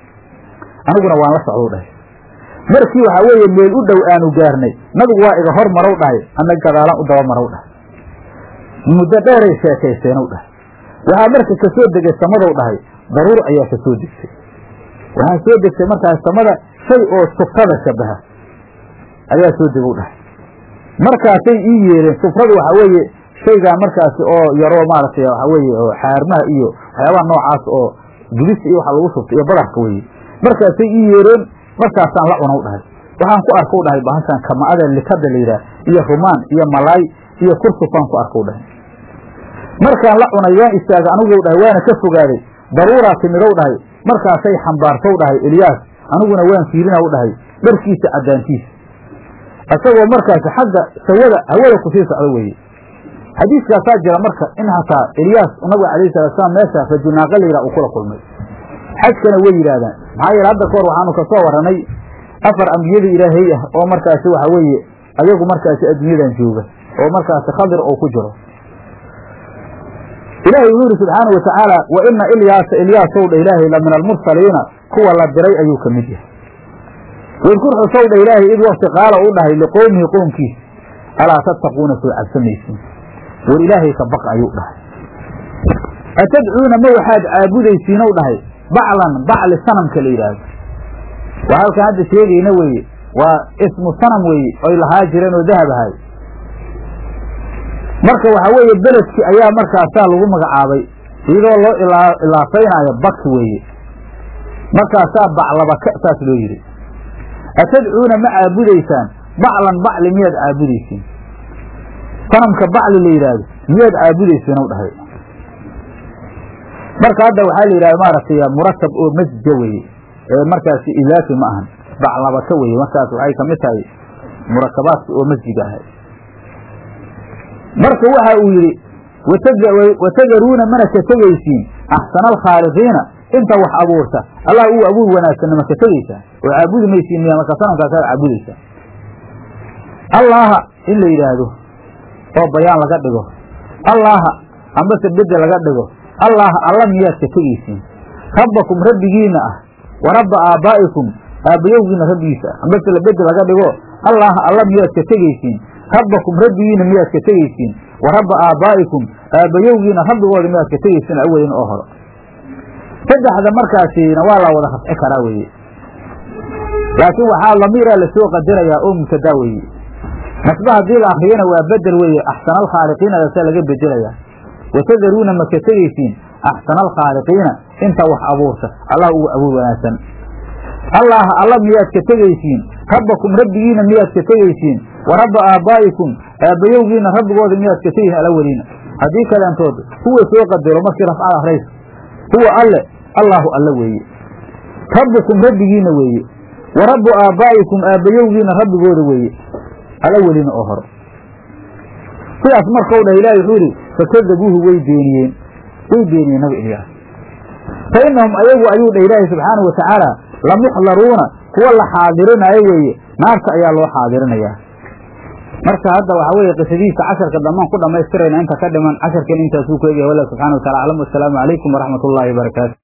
aniguna waan la socdow dhahay markii waxaa weeye meel u dhow aanu gaarnay nabigu waa iga hor marow dhahay ana gadaalaan u daba marow dhahay muddo dheeray sheekayseenow dhahay waxaa marka ka soo degay samadow dhahay daruur ayaa ka soo degtay waxaa soo degtay markaas samada shay oo sufrada shabaha ayaa soo degow dhahay markaasay ii yeereen sufradu waxaa weeye shaygaa markaasi oo yaroo maaragtay waxaa weeye oo xaarmaha iyo waxyaabaha noocaas oo gubista iyo waxa lagu shubtay iyo badarka weeye markaasay ii yeereen markaasaan la cunow dhahay waxaan ku arkow dhahay bahashaan kama'ada likada la yidhaah iyo rumaan iyo malaay iyo kursufaan ku arkow dhahay markaan la cunay waan istaagay aniguw dhahay waana ka fogaaday daruuraa timidow dhahay markaasay xambaartow dhahay ilyaas aniguna waan fiirinaw dhahay dharkiisa caddaantiisa isagoo markaasi xagga sawada hawada kusii socdo weeye xadiiskaasaa jira marka in hataa ilyaas nabiga calayhi salatu salaam meesha rajulnaaqa la yidhah uu kula kulmay xajkana way yidhaahdaan maxaa yeele hadda kahor waxaanu kasoo warranay afar ambiyada ilaahay ah oo markaasi waxa weeye ayagu markaasi adduunyadan jooga oo markaasi khadir oo ku jiro ilaahay wuxuu yidhi subxaana wa tacaala wa ina ilyaasa ilyaasow dha ilaahay la min almursaliina kuwa la diray ayuu ka mid yahay wadkur xusow dha ilaahay id wakti qaala u dhahay liqowmihi qoomkiisa alaa tattaquuna soo cabsamaysiin war ilaahay ka baq ayuu dhahay atadcuuna ma waxaad caabudaysiinow dhahay baclan bacli sanamka la yidhaahdo waa halkaan hadda sheegayna weeye waa ismu sanam weeye oy lahaa jireen oo dahab ahay marka waxaa weeye beledkii ayaa markaasaa lagu magacaabay iyadoo loo ilaafaynaayo baki weeye markaasaa baclabaka saas loo yidhi atadcuuna ma caabudaysaan baclan bacli miyaad caabudaysiin sanamka bacli la yidhaahdo miyaad caabudaysiin ow dhahay marka hadda waxaa la yidhahda maaragtay muratab oo masjida weeye ee markaasi ilaafi ma ahan baclabaka weeye markaas waxay kamid tahay murakabaadka oo masjiga ahay marka waxa uu yidhi watadaruuna mana ka tegaysiin axsana alkhaaliqiina inta wax abuurta allah uu abuur wanaagsanna ma ka tegaysaan oo caabudi maysiin miya marka sanamkaasaad caabudaysaa allaha in la yidhaahdo oo bayaan laga dhigo allaha ambase bedel laga dhigo allaha alla miyaad ka tegaysiin rabbakum rabbigiina ah wa rabba aabaa'ikum aabbayowgiina rabbigiisa ah ambase la bedel laga dhigo allaha alla miyaad ka tegaysiin rabbakum rabbigiina miyaad ka tegaysiin wa rabba aabaa'ikum aabbayowgiina rabbigooda miyaad ka tegaysiin awelin oo hore saddexda markaasina waa la wada rafci karaa weeye laakiin waxaa lamiiraa lasoo qadarayaa oo mubtadaa weeye nasba haddii la akriyana waa bedel weeye axsana alkhaaliqiinadaasa laga bedelayaa watadaruuna ma ka tegaysiin axsana alkhaaliqiina inta wax abuurta allah ugu abuur wanaagsan allah alla miyaad ka tegaysiin rabbakum rabbigiina miyaad ka tegaysiin wa rabba aabbaa'ikum aabbayowgiina rabbigooda miyaad ka tegaysiin alaweliina haddii kaleentood huwa soo qadaro markii rafcada akraysa huwa alle allaahu alle weeye rabbukum rabbigiina weeye wa rabbu aabbaa'ikum aabbayowgiina rabbigooda weeye alaweliina oo hore sidaas markau dhah ilahi wuxuu yidhi fakadabuuhu way beeniyeen way beeniyeen nabi ilyaas fa innahum ayagu ayuu dhah ilaahi subxaanau watacaala lamuxdaruuna kuwa la xaadirinayo weeye naarta ayaa loo xaadirinayaa marka hadda waxaa weeye qisadiisa casharka dhammaan ku dhammaystirayna inta ka dhiman casharkan intaasuu ku egyahay wallah subxana wa tacala aclam wasalaamu calaykum waraxmat ullahi wabarakaatu